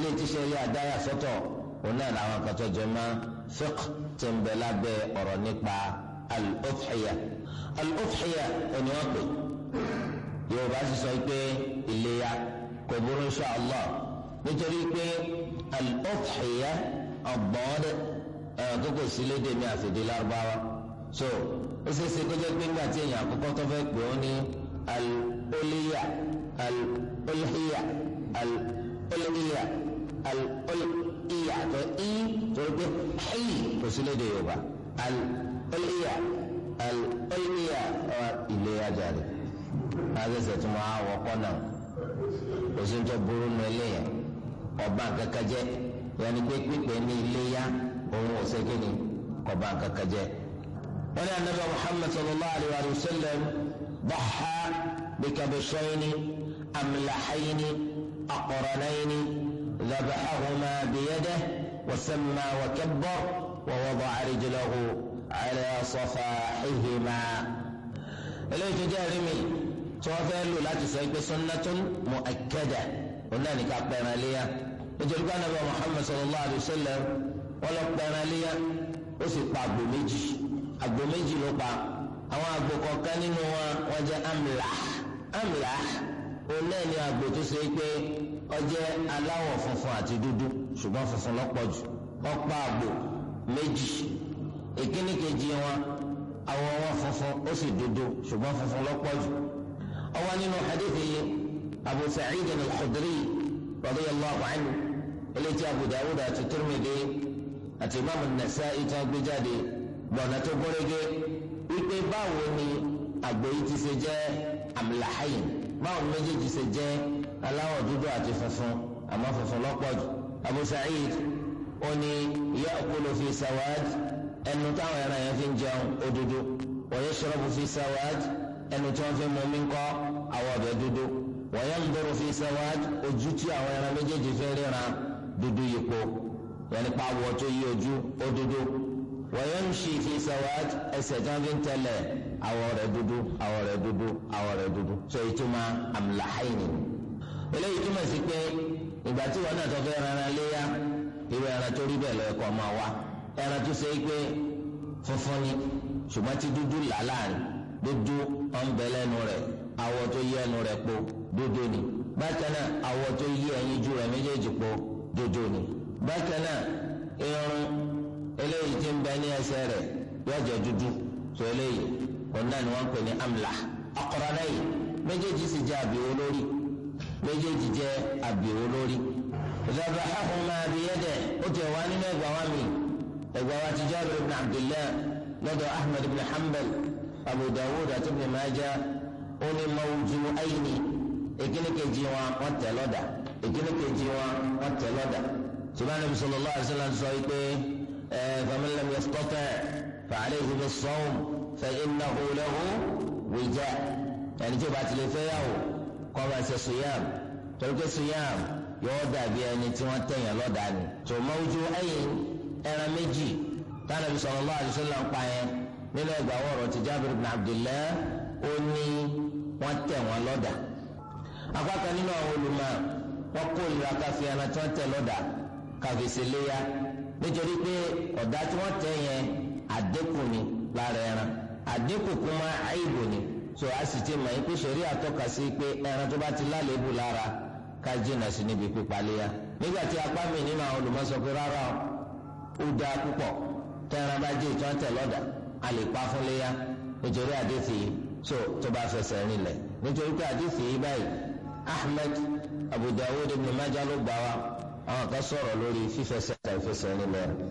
eléyìí tí sẹ́rí àdáyà sọ́tọ̀ òun náà làwọn kan tó jẹ mọ́ fiqh tí ń bẹ lábẹ́ ọ̀rọ̀ nípa al-udhiya al-udhiya ẹni wọ́n pè yorùbá sì sọ pé iléyà kò burú insha Allah nítorí pé al-udhiya ọ̀bọ̀n ẹ̀rọ tó kò sí lédè ní àfìdí lárúbáwá so ó ṣeé ṣe kó jẹ́ pé nígbà tí èèyàn àkọ́kọ́ tó fẹ́ pè ó ní al-uliya al-ulhiya al-ulhiya al-ulhiya tó í torí pé xìí kò sí lédè yorùbá al-ulhiya al-ulhiya iléyà jáde àgbẹ̀sẹ̀ tó máa wọ́pọ̀ náà kò sí ní tó burú nù eléyàn ọba kankan jẹ́ yanni pé pípẹ́ ní iléyà òun ò sẹ́kìnì ọba kankan jẹ́. wọ́n ní anabi muhammad sallallahu alayhi wa sallam ضحى بكبشين أملحين أقرنين ذبحهما بيده وسمى وكبر ووضع رجله على صفاحهما إليه جارمي توفى له لا تسيب سنة مؤكدة قلنا لك أقبنا ليا nítorí pé anabi muhammed sallallahu alayhi wa sallam wọn lọ pẹran léyà ó sì pa àgbò méjì àgbò méjì ló pa àwọn àgbò kọ̀ọ̀kan nínú wọn wọn jẹ́ amlah amlah òun náà ni àgbò tó ṣe pé ó jẹ́ aláwọ̀ funfun àti dúdú ṣùgbọ́n funfun lọ́pọ̀ jù wọ́n pa àgbò méjì ìkíní kejì wọn àwọ̀ wọn funfun ó sì dúdú ṣùgbọ́n funfun lọ́pọ̀ jù ó wà nínú hadith yìí abu sa'id al-khudri radiyallahu anhu eléyìí tí abu dawud àti tirmidhi àti imam nasa'i tí wọn gbé jáde gbọ̀nà tó gbọ́rẹ́gẹ́ wípé báwo ni àgbò yìí ti ṣe jẹ́ amlahayin báwo ni méjèèjì ṣe jẹ́ aláwọ̀ dúdú àti funfun àmọ́ funfun lọ́pọ̀ jù abu sa'id ó ní ya'kulu fi sawad ẹnu táwọn ẹran yẹn fi ń jẹun ó dúdú wa yashrabu fi sawad ẹnu tí wọ́n fi mú mi kọ́ àwọ̀ ọ̀bẹ dúdú wa yanzuru fi sawad ojú tí àwọn ẹran méjèèjì fi ríran dúdú yípo yẹn pa àwọ̀ tó yí ojú ó dúdú wa yamshi fi sawad ẹsẹ̀ tí wọ́n fi ń tẹ̀lẹ̀ àwọ̀ rẹ̀ dúdú àwọ̀ rẹ̀ dúdú àwọ̀ rẹ̀ dúdú tó ìtumọ̀ amlahaini eléyìí túmọ̀ sí pé ìgbà tí wọn náà tó fẹ́ rárá léyà irú ẹran tó rí bẹ́ẹ̀ lọ́ọ́ kọ́ máa wá ẹran tó ṣe é pé funfun ni ṣùgbọ́n tí dúdú là láàrin dúdú ọ̀nbẹ lẹ́nu rẹ̀ awọ tó yí ẹnu rẹ̀ po dúdú ni bákan náà awọ tó yí ẹyin ju rẹ̀ méjèèjì po dúdú ni bákan náà irun eléyìí tí ń bẹ ní ẹsẹ̀ rẹ̀ yóò jẹ́ dúdú tó eléyìí òun náà ni wọ́n ń pè ní amla aqranayi méjèèjì sì jẹ́ àbíwó lórí méjèèjì jẹ́ àbíwó lórí ذبحهما بيده أتوان وامي إغوات جابر بن عبد الله لدى أحمد بن حنبل أبو داود بن ماجة أني موجوعين إكنك جيوا وتلودا إكنك جيوا وتلودا سبحان النبي صلى الله عليه وسلم سويته فمن لم يستطع فعليه بالصوم فإنه له وجاء يعني جبعت لفيه قام صيام ترك الصيام yóò dàbí ẹni tí wọ́n tẹ̀yàn lọ́dàá ni. tó mọ́jú ẹ̀yìn ẹran méjì tánàbí sallallahu alaihi wasallam ń pa yẹn nínú ẹgbàá wọ̀rọ̀ ti Jabir ibn Abdullah ó ní wọ́n tẹ̀ wọ́n lọ́dàá. apákan nínú àwọn olùmọ̀ wọ́n kó ìlera káfí ẹran tí wọ́n tẹ̀ lọ́dàá káfí sí léyà nítorí pé ọ̀dà tí wọ́n tẹ̀ yẹn àdínkù ni lára ẹran àdínkù kúmọ́ àìbò ni so a sì ti mọ̀ yín pé ṣẹ̀rí àtọ́ka sí pé ẹran tó bá ti lálébù lára ká jìnnà sí níbi pípaléyà nígbà tí apá mi nínú àwọn olùmọ̀sọ pé rárá ó dáa púpọ̀ tẹ́ran bá jẹ́ ìtàn tẹ̀ lọ́dà a lè pa fún léyà nítorí àdéhìí yìí so tó bá fẹsẹ̀ rinlẹ̀ nítorí pé àdéhìí yìí báyìí Ahmed Abu Dawud ibn Majah ló gbà wá àwọn kan sọ̀rọ̀ lórí fífẹsẹ̀ tàbí fẹsẹ̀ rinlẹ̀ rẹ̀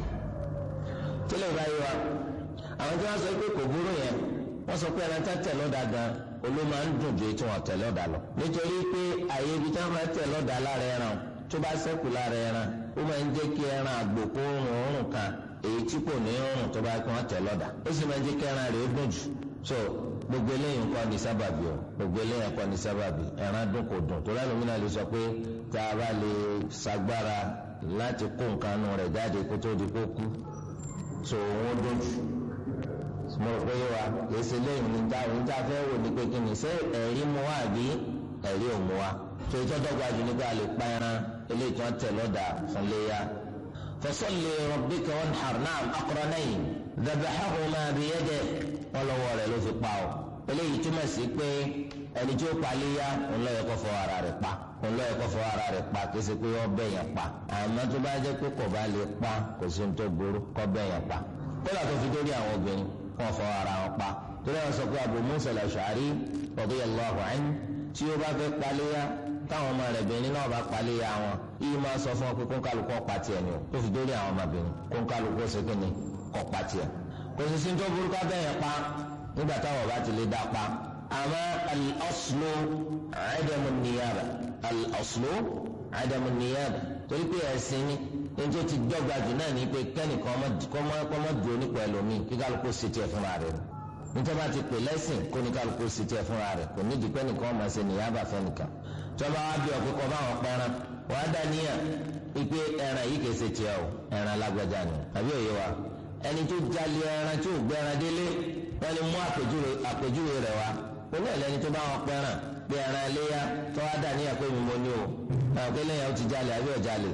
tílẹ̀ báyìí wa àwọn tí wọ́n sọ pé kò burú yẹn wọ́n sọ pé ẹran tá tẹ̀ lọ́dà gan-an olú máa ń dùn ju tí wọn tẹ̀ lọ́dà lọ. nítorí pé àyè ibi tí wọn máa tẹ̀ lọ́dà lára ẹran tó bá ṣẹ́kù lára ẹran ó máa ń jẹ́ kí ẹran àgbò kó rùn òórùn kan èyí tí kò ní rùn tó bá kí wọn tẹ̀ lọ́dà. ó sì máa ń jẹ́ kí ẹran rẹ̀ ó dùn jù. so gbogbo eléyìí nǹkan ní sábàbí o gbogbo eléyìí nǹkan ní sábàbí ẹran dùn kò dùn tó lẹ́nu mi náà lè sọ pé tá a bá lè sagbára láti kó nǹkan nù rẹ̀ jáde kó tó di kó kú so òun dùn jù mo rò pé wa kìí ṣe lẹ́yìn ní ta òun tá a fẹ́ wò ní pé kí ni ṣé ẹ̀rí mu wá àbí ẹ̀rí ò mu wá tó ìtọ́ dọ́gba jù nígbà lè pa ẹran eléyìí tó ń tẹ̀ lọ́dà fún léyà. fasalli rabbika wanhar na'am aqranayn dhabahahuma biyadihi wọn lọ́wọ́ rẹ̀ ló fi pa ọ́ eléyìí túmọ̀ sí pé ẹni tí ó pa léyà òun lọ́yẹ̀ kó fọ ara rẹ̀ pa òun lọ́yẹ̀ kó fọ ara rẹ̀ pa kì í ṣe pé wọ́n bẹ̀ yẹn pa àmọ́ tó bá jẹ́ pé kò bá lè pa kò sí ní tó burú kó bẹ̀ yẹn pa kódà tó fi dórí àwọn obìnrin wọn fọ ara wọn pa torí àwọn sọ pé Abu Musa al-Ash'ari radiyallahu anhu tí ó bá fẹ́ pa léyà táwọn ọmọ rẹ̀ bìnrin náà bá pa léyà wọn yìí máa sọ fún ọ pé kónkálukú ọ̀pá tiẹ̀ ni o tó fi dórí àwọn ọmọbìnrin kónkálukú ṣe kí ni ọ̀pá tiẹ̀ kò sì sí ní tó burú ká bẹ̀ yẹn pa nígbà táwọn bá ti lè dá pa àmọ́ al-aslu adamu niyaba al-aslu adamu niyaba torí pé ẹ̀sìn ni ní tó ti dọ́gba jù náà ní pé kẹ́nìkan kọ́mọ́ dúró nípa ẹlòmíì kí kálukú ṣe tiẹ̀ fúnra rẹ̀ nítorí bá ti pè lẹ́sìn kó ní kálukú ṣe tiẹ̀ fúnra rẹ̀ kò ní ìdípẹ́ nìkan ọmọ ṣe niyaba fẹ́nìkan tí wọ́n bá wá bí ọ̀pẹ́ kọ́ báwọn pẹ́ran wọ́n á dá níyà ipe ẹran yìí kìí ṣe tiẹ̀ o ẹran lágbájá ni àbí òye wa ẹni tó jalè ẹran tí ò gbé ẹran délé wọ́n lè mú àpèjúwe rẹ̀ wá olú ẹ̀ lẹ́ni tó bá wọn pẹ́ràn pé ẹran iléyà tó wá dà níyà pé mi mo ní o àwọn pé lẹ́yìn ó ti jalè àbí ọ̀jalè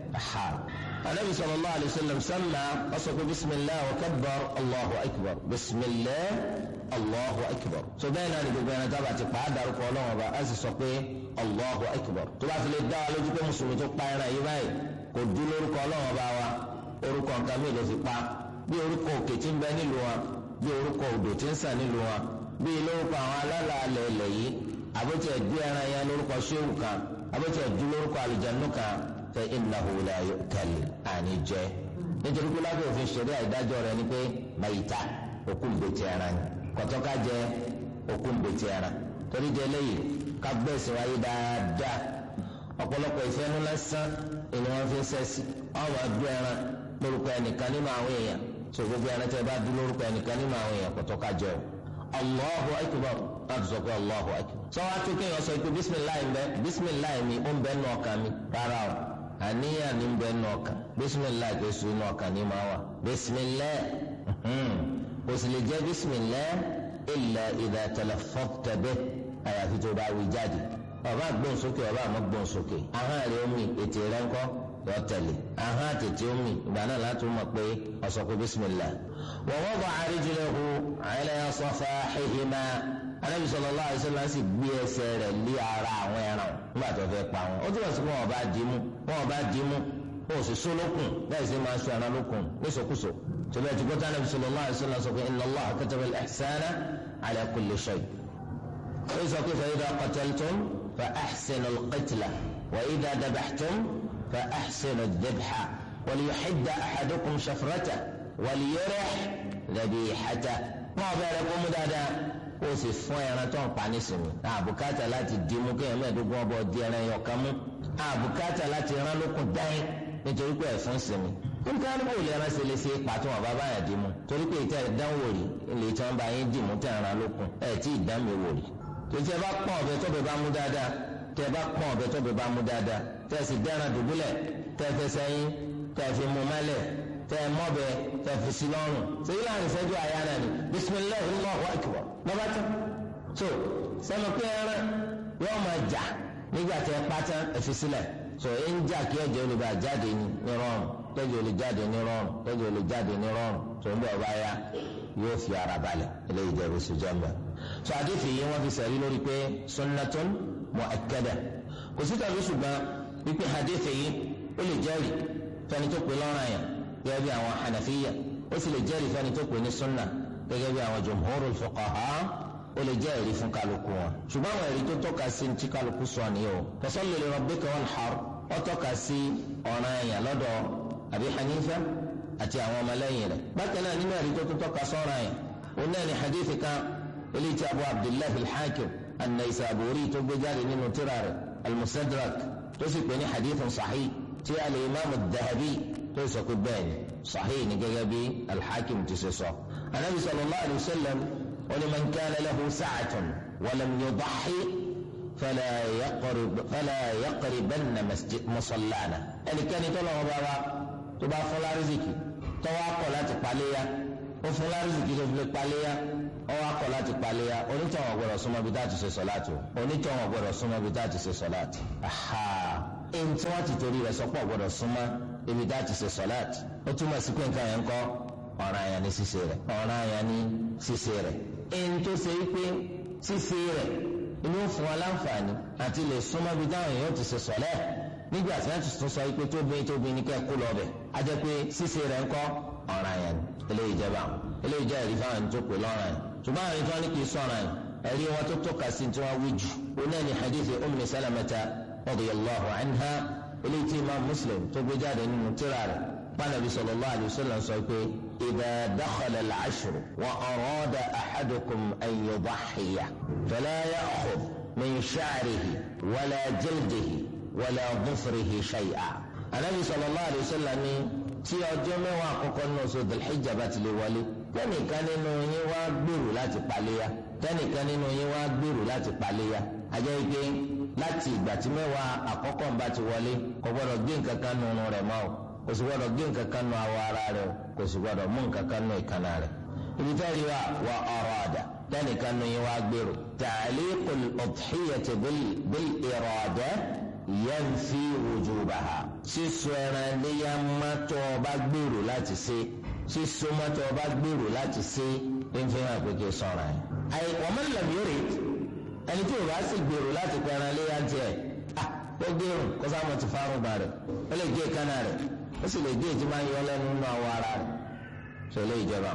ha anabi sallallahu alayhi wa sallam sanna ọsọ pé bisimilah wa kabbar allahu akbar bisimilah allahu akbar so bẹ́ẹ̀ náà ni gbogbo ẹran tábà ti pa á darúkọ ọlọ́wọ́n ọba á sì sọ pé allahu akbar tó bá fi lè dá wa lójú pé mùsùlùmí tó pa ẹran yìí báyìí kò dú lórúkọ ọlọ́wọ́n ọba wa orúkọ nǹkan mi ló fi pa bí orúkọ òkè tí ń bẹ nílùú wa bí orúkọ odò tí ń sàn nílùú wa bí lórúkọ àwọn alálàálẹ̀ ilẹ̀ yìí àbótí ẹ̀dú ẹran yẹn lórúkọ ṣéwù kan àbótí ẹ̀dú lórúkọ àlùjánu kan fẹ innahu la yu'kal àní jẹ nítorí pé lábẹ́ òfin ṣẹ̀rí àìdájọ́ rẹ̀ ni pé mayita òkú gbètì ẹran ni kọ̀tọ́ká jẹ òkú gbètì ẹran torí jẹ lẹ́yìn ká gbẹ̀sìn wáyé dáadáa ọ̀pọ̀lọpọ̀ ìfẹ́nu lásán ni wọ́n fi ń sẹ́sì ọmọ ẹ̀dú ẹran lórúkọ ẹnìkan nínú àwọn èèyàn tó gbogbo ẹran tẹ́ bá dú lórúkọ ẹnìkan nínú àwọn èèyàn kọ̀tọ́ká jẹ o allahu akbar láti sọ pé allahu akbar. sọ wá tó kéèyàn sọ pé bisimilayi ń bẹ bisimilayi mi ó ń bẹ nù ọkàn mi rárá o àníyàn ní ń bẹ nù ọkàn bisimilayi kò sùn nù ọkàn ní máa wà bisimilayi kò sì lè jẹ bisimilayi illa idha talaffadta bih àyàfi tó bá wí jáde ọba gbóhùnsókè ọba àmọ́ gbóhùnsókè ahọ́n rẹ̀ omi ètè rẹ̀ ńkọ́ yọ tẹ̀lé ahọ́n àtètè omi ìgbà náà láti mọ̀ pé ọ̀sọ̀ pé bisimilayi. ووضع رجله على صفاحهما anabi sallallahu alaihi wasallam sì gbé ẹsẹ̀ rẹ̀ lé ara àwọn ẹran nígbà tó fẹ́ pa wọn ó túbọ̀ sí pé wọn bá dì í mú wọn bá dì í mú wọn ò sì so lókun bẹ́ẹ̀ sì máa so ẹran lókun níṣòkúṣò tòbẹ́ tí gbọ́dọ̀ anabi sallallahu alaihi wasallam sọ pé inna Allaha kataba al-ihsana ala kulli shay. ó sọ pé fa idha qataltum fa ahsinu al-qitla wa idha dabahtum fa ahsinu ad-dhabha wa liyuhidda ahadukum shafratahu wàlíyẹrẹ lẹbi ìhàjà wọn bẹ̀rẹ̀ kó mú dáadáa kó o sì fún ẹran tó ń pa nísìnyí àbùkátà láti dìímú kéèyàn mẹ́ẹ̀ẹ́dógún ọbọ di ẹran yọ kan mú àbùkátà láti rán lókun dáín nítorí pé ẹ̀fún sinmi nǹkan ní kò lè ẹran ṣe lè ṣe pàtó wọn bàbá yẹn dìímú torí pé ìtẹ́ ìdánwò rí ilé tí wọ́n bá yín dìímú tẹ̀ ẹran lókun ẹ̀ tí ìdánmi wò rí tòtí ẹ bá pọ́n ọ̀bẹ tó bẹ bá mú dáadáa tẹ ẹ bá pọ́n ọ̀bẹ tó bẹ bá mú dáadáa tẹ ẹ sì dẹ́ran dùbúlẹ̀ tẹ ẹ fẹsẹ̀ yín tẹ ẹ fi mú mẹ́lẹ̀ tẹ mọbẹ tẹ fi si lọ́rùn sèyí láàrin ìṣẹ́jú àyà náà ni bisimilahi allahu akbar lọba tán so sẹnu pé ẹran yóò máa jà nígbà tẹ pátá ẹfi sílẹ̀ so ẹ ń jà kí ẹ̀jẹ̀ olùbá jáde ní rọrùn tẹ̀jẹ̀ olè jáde ní rọrùn tẹ̀jẹ̀ olè jáde ní rọrùn tó ń bẹ ọba ya yóò fi ara balẹ̀ eléyìí jẹ bó sojá mbẹ so àdéfì yìí wọn fi sẹrí lórí pé sunnatun mu'akkada kò sí tàbí ṣùgbọ́n wípé àdéfì yìí ó lè jẹ́rìí fẹni tó pè lọ́rùn àyàn gẹ́gẹ́ bí àwọn hanafiya ó sì lè jẹ́rìí fẹ́ni tó pè ní sunna gẹ́gẹ́ bí àwọn jumhurul fuqaha ó lè jẹ́ ẹ̀rí fún kálukú wọn. ṣùgbọ́n àwọn ẹ̀rí tó tọ́ka sí ti kálukú sọ nìyẹn o. fasalli li rabbika wanhar ó tọ́ka sí ọ̀ràn ẹ̀yàn lọ́dọ̀ Abi Hanifa àti àwọn ọmọlẹ́yìn rẹ̀. bákan náà nínú ẹ̀rí tó tó tọ́ka sọ́ràn ẹ̀yàn òun náà ni hadith kan eléyìí tí abu abdullahi al-hakim an-naysaburi tó gbé jáde nínú tírà rẹ̀ al-musadrak tó sì pè ní hadithun sahih tí al-imam ad-dahabi tó sọ pé bẹ́ẹ̀ ni sahih ni gẹ́gẹ́ bí alḥakim ti ṣe sọ. anabi sallallahu alayhi wa sallam wani man kana lahu sa'atun walam yudahi fala yaqrib fala yaqribanna masjid musallana. ẹnikẹ́ni tó lọ́wọ́ bá wa tó bá fún lárísìkì tó wá kọ̀ láti paléya ó fún lárísìkì tó fi lè paléya ọwọ́ akọ láti paléya onítọ̀hún ọ̀gbọ́dọ̀ súnmọ́ bí táà ti ṣe sọ̀láàtì o onítọ̀hún ọ̀gbọ́dọ̀ súnmọ́ bí táà ti ṣe sọ̀láàtì. aha ẹni tí wọ́n ti torí rẹ̀ sọ́pọ̀ ọ̀gbọ́dọ̀ súnmọ́ ibi táà ti ṣe sọ̀láàtì ó túmọ̀ sí pé nǹkan yẹn ń kọ́ ọ̀ràn àyàn ní ṣíṣe rẹ̀ ọ̀ràn àyàn ní ṣíṣe rẹ̀ ẹni tó ṣe pé ṣíṣe rẹ̀ inú fún wa láǹfààní àti lè súnmọ́ bí táwọn èèyàn ti ṣe sọ̀lẹ́ nígbà tí wọ́n ti tún sọ pé tóbi tóbi ní kẹ́ kú lọ bẹ̀ á jẹ́ pé ṣíṣe rẹ̀ ń kọ́ ọ̀ràn àyàn ní eléyìí jẹba eléyìí jẹ́ ẹ̀rí fáwọn ẹni tó pè lọ́ràn yẹn ṣùgbọ́n àwọn ìtọ́ ní kì í sọ̀ràn yẹn ẹ̀rí wọn tó tọ́ka sí tí wọ́n wí jù onáà ní hadith Ummi Salamata radiyallahu anha eléyìí tí imam Muslim tó gbé jáde nínú tírà rẹ̀ pànàbí sallallahu alayhi wa sallam sọ pé idha dakhala al-ashru wa arada ahadukum an yudahhiya fala ya'khudh min sha'rihi wala jildihi wala dhufrihi shay'a. anabi sallallahu alayhi wa sallam ní tí ọjọ́ mẹ́wàá àkọ́kọ́ nínú oṣù Dhul-Hijjah bá ti lè wọlé tẹ́nìkan nínú yín wá gbèrò láti paléya tẹ́nìkan nínú yín wá gbèrò láti paléya ajẹ́ ike láti ìgbà tí mẹ́wàá àkọ́kọ́ bá ti wọlé kò gbọ́dọ̀ gbé nǹkan kan nínú rẹ̀ mọ́ o kò sì gbọ́dọ̀ gbé nǹkan kan nínú awọ ara rẹ̀ o kò sì gbọ́dọ̀ mú nǹkan kan nínú ìkànnà rẹ̀ ibi tẹ́rì wa wà ọ̀rọ̀ àdá tẹ́nìkan nínú yín wá gbèrò ta'liqul udhiyati bil irada yanfi wujubaha sísọ ẹran léyà mọ́tò ọba gbèrò láti ṣe sísọ mọ́tò ọba gbèrò láti ṣe ń fi hàn pé kí sọ̀rọ̀ yẹn. àyè wọ́n mọ̀ lẹ́mí rè ẹni tí o bá sì gbèrò láti pẹ́ ẹran léyà tiẹ̀ ah ó gbèrò kó sáà mo ti fárùn ba rẹ̀ ó lè gé kánà rẹ̀ ó sì lè gé ètí máa ń yọ lẹ́nu nínú àwọ̀ ara rẹ̀ ṣe lè jẹba.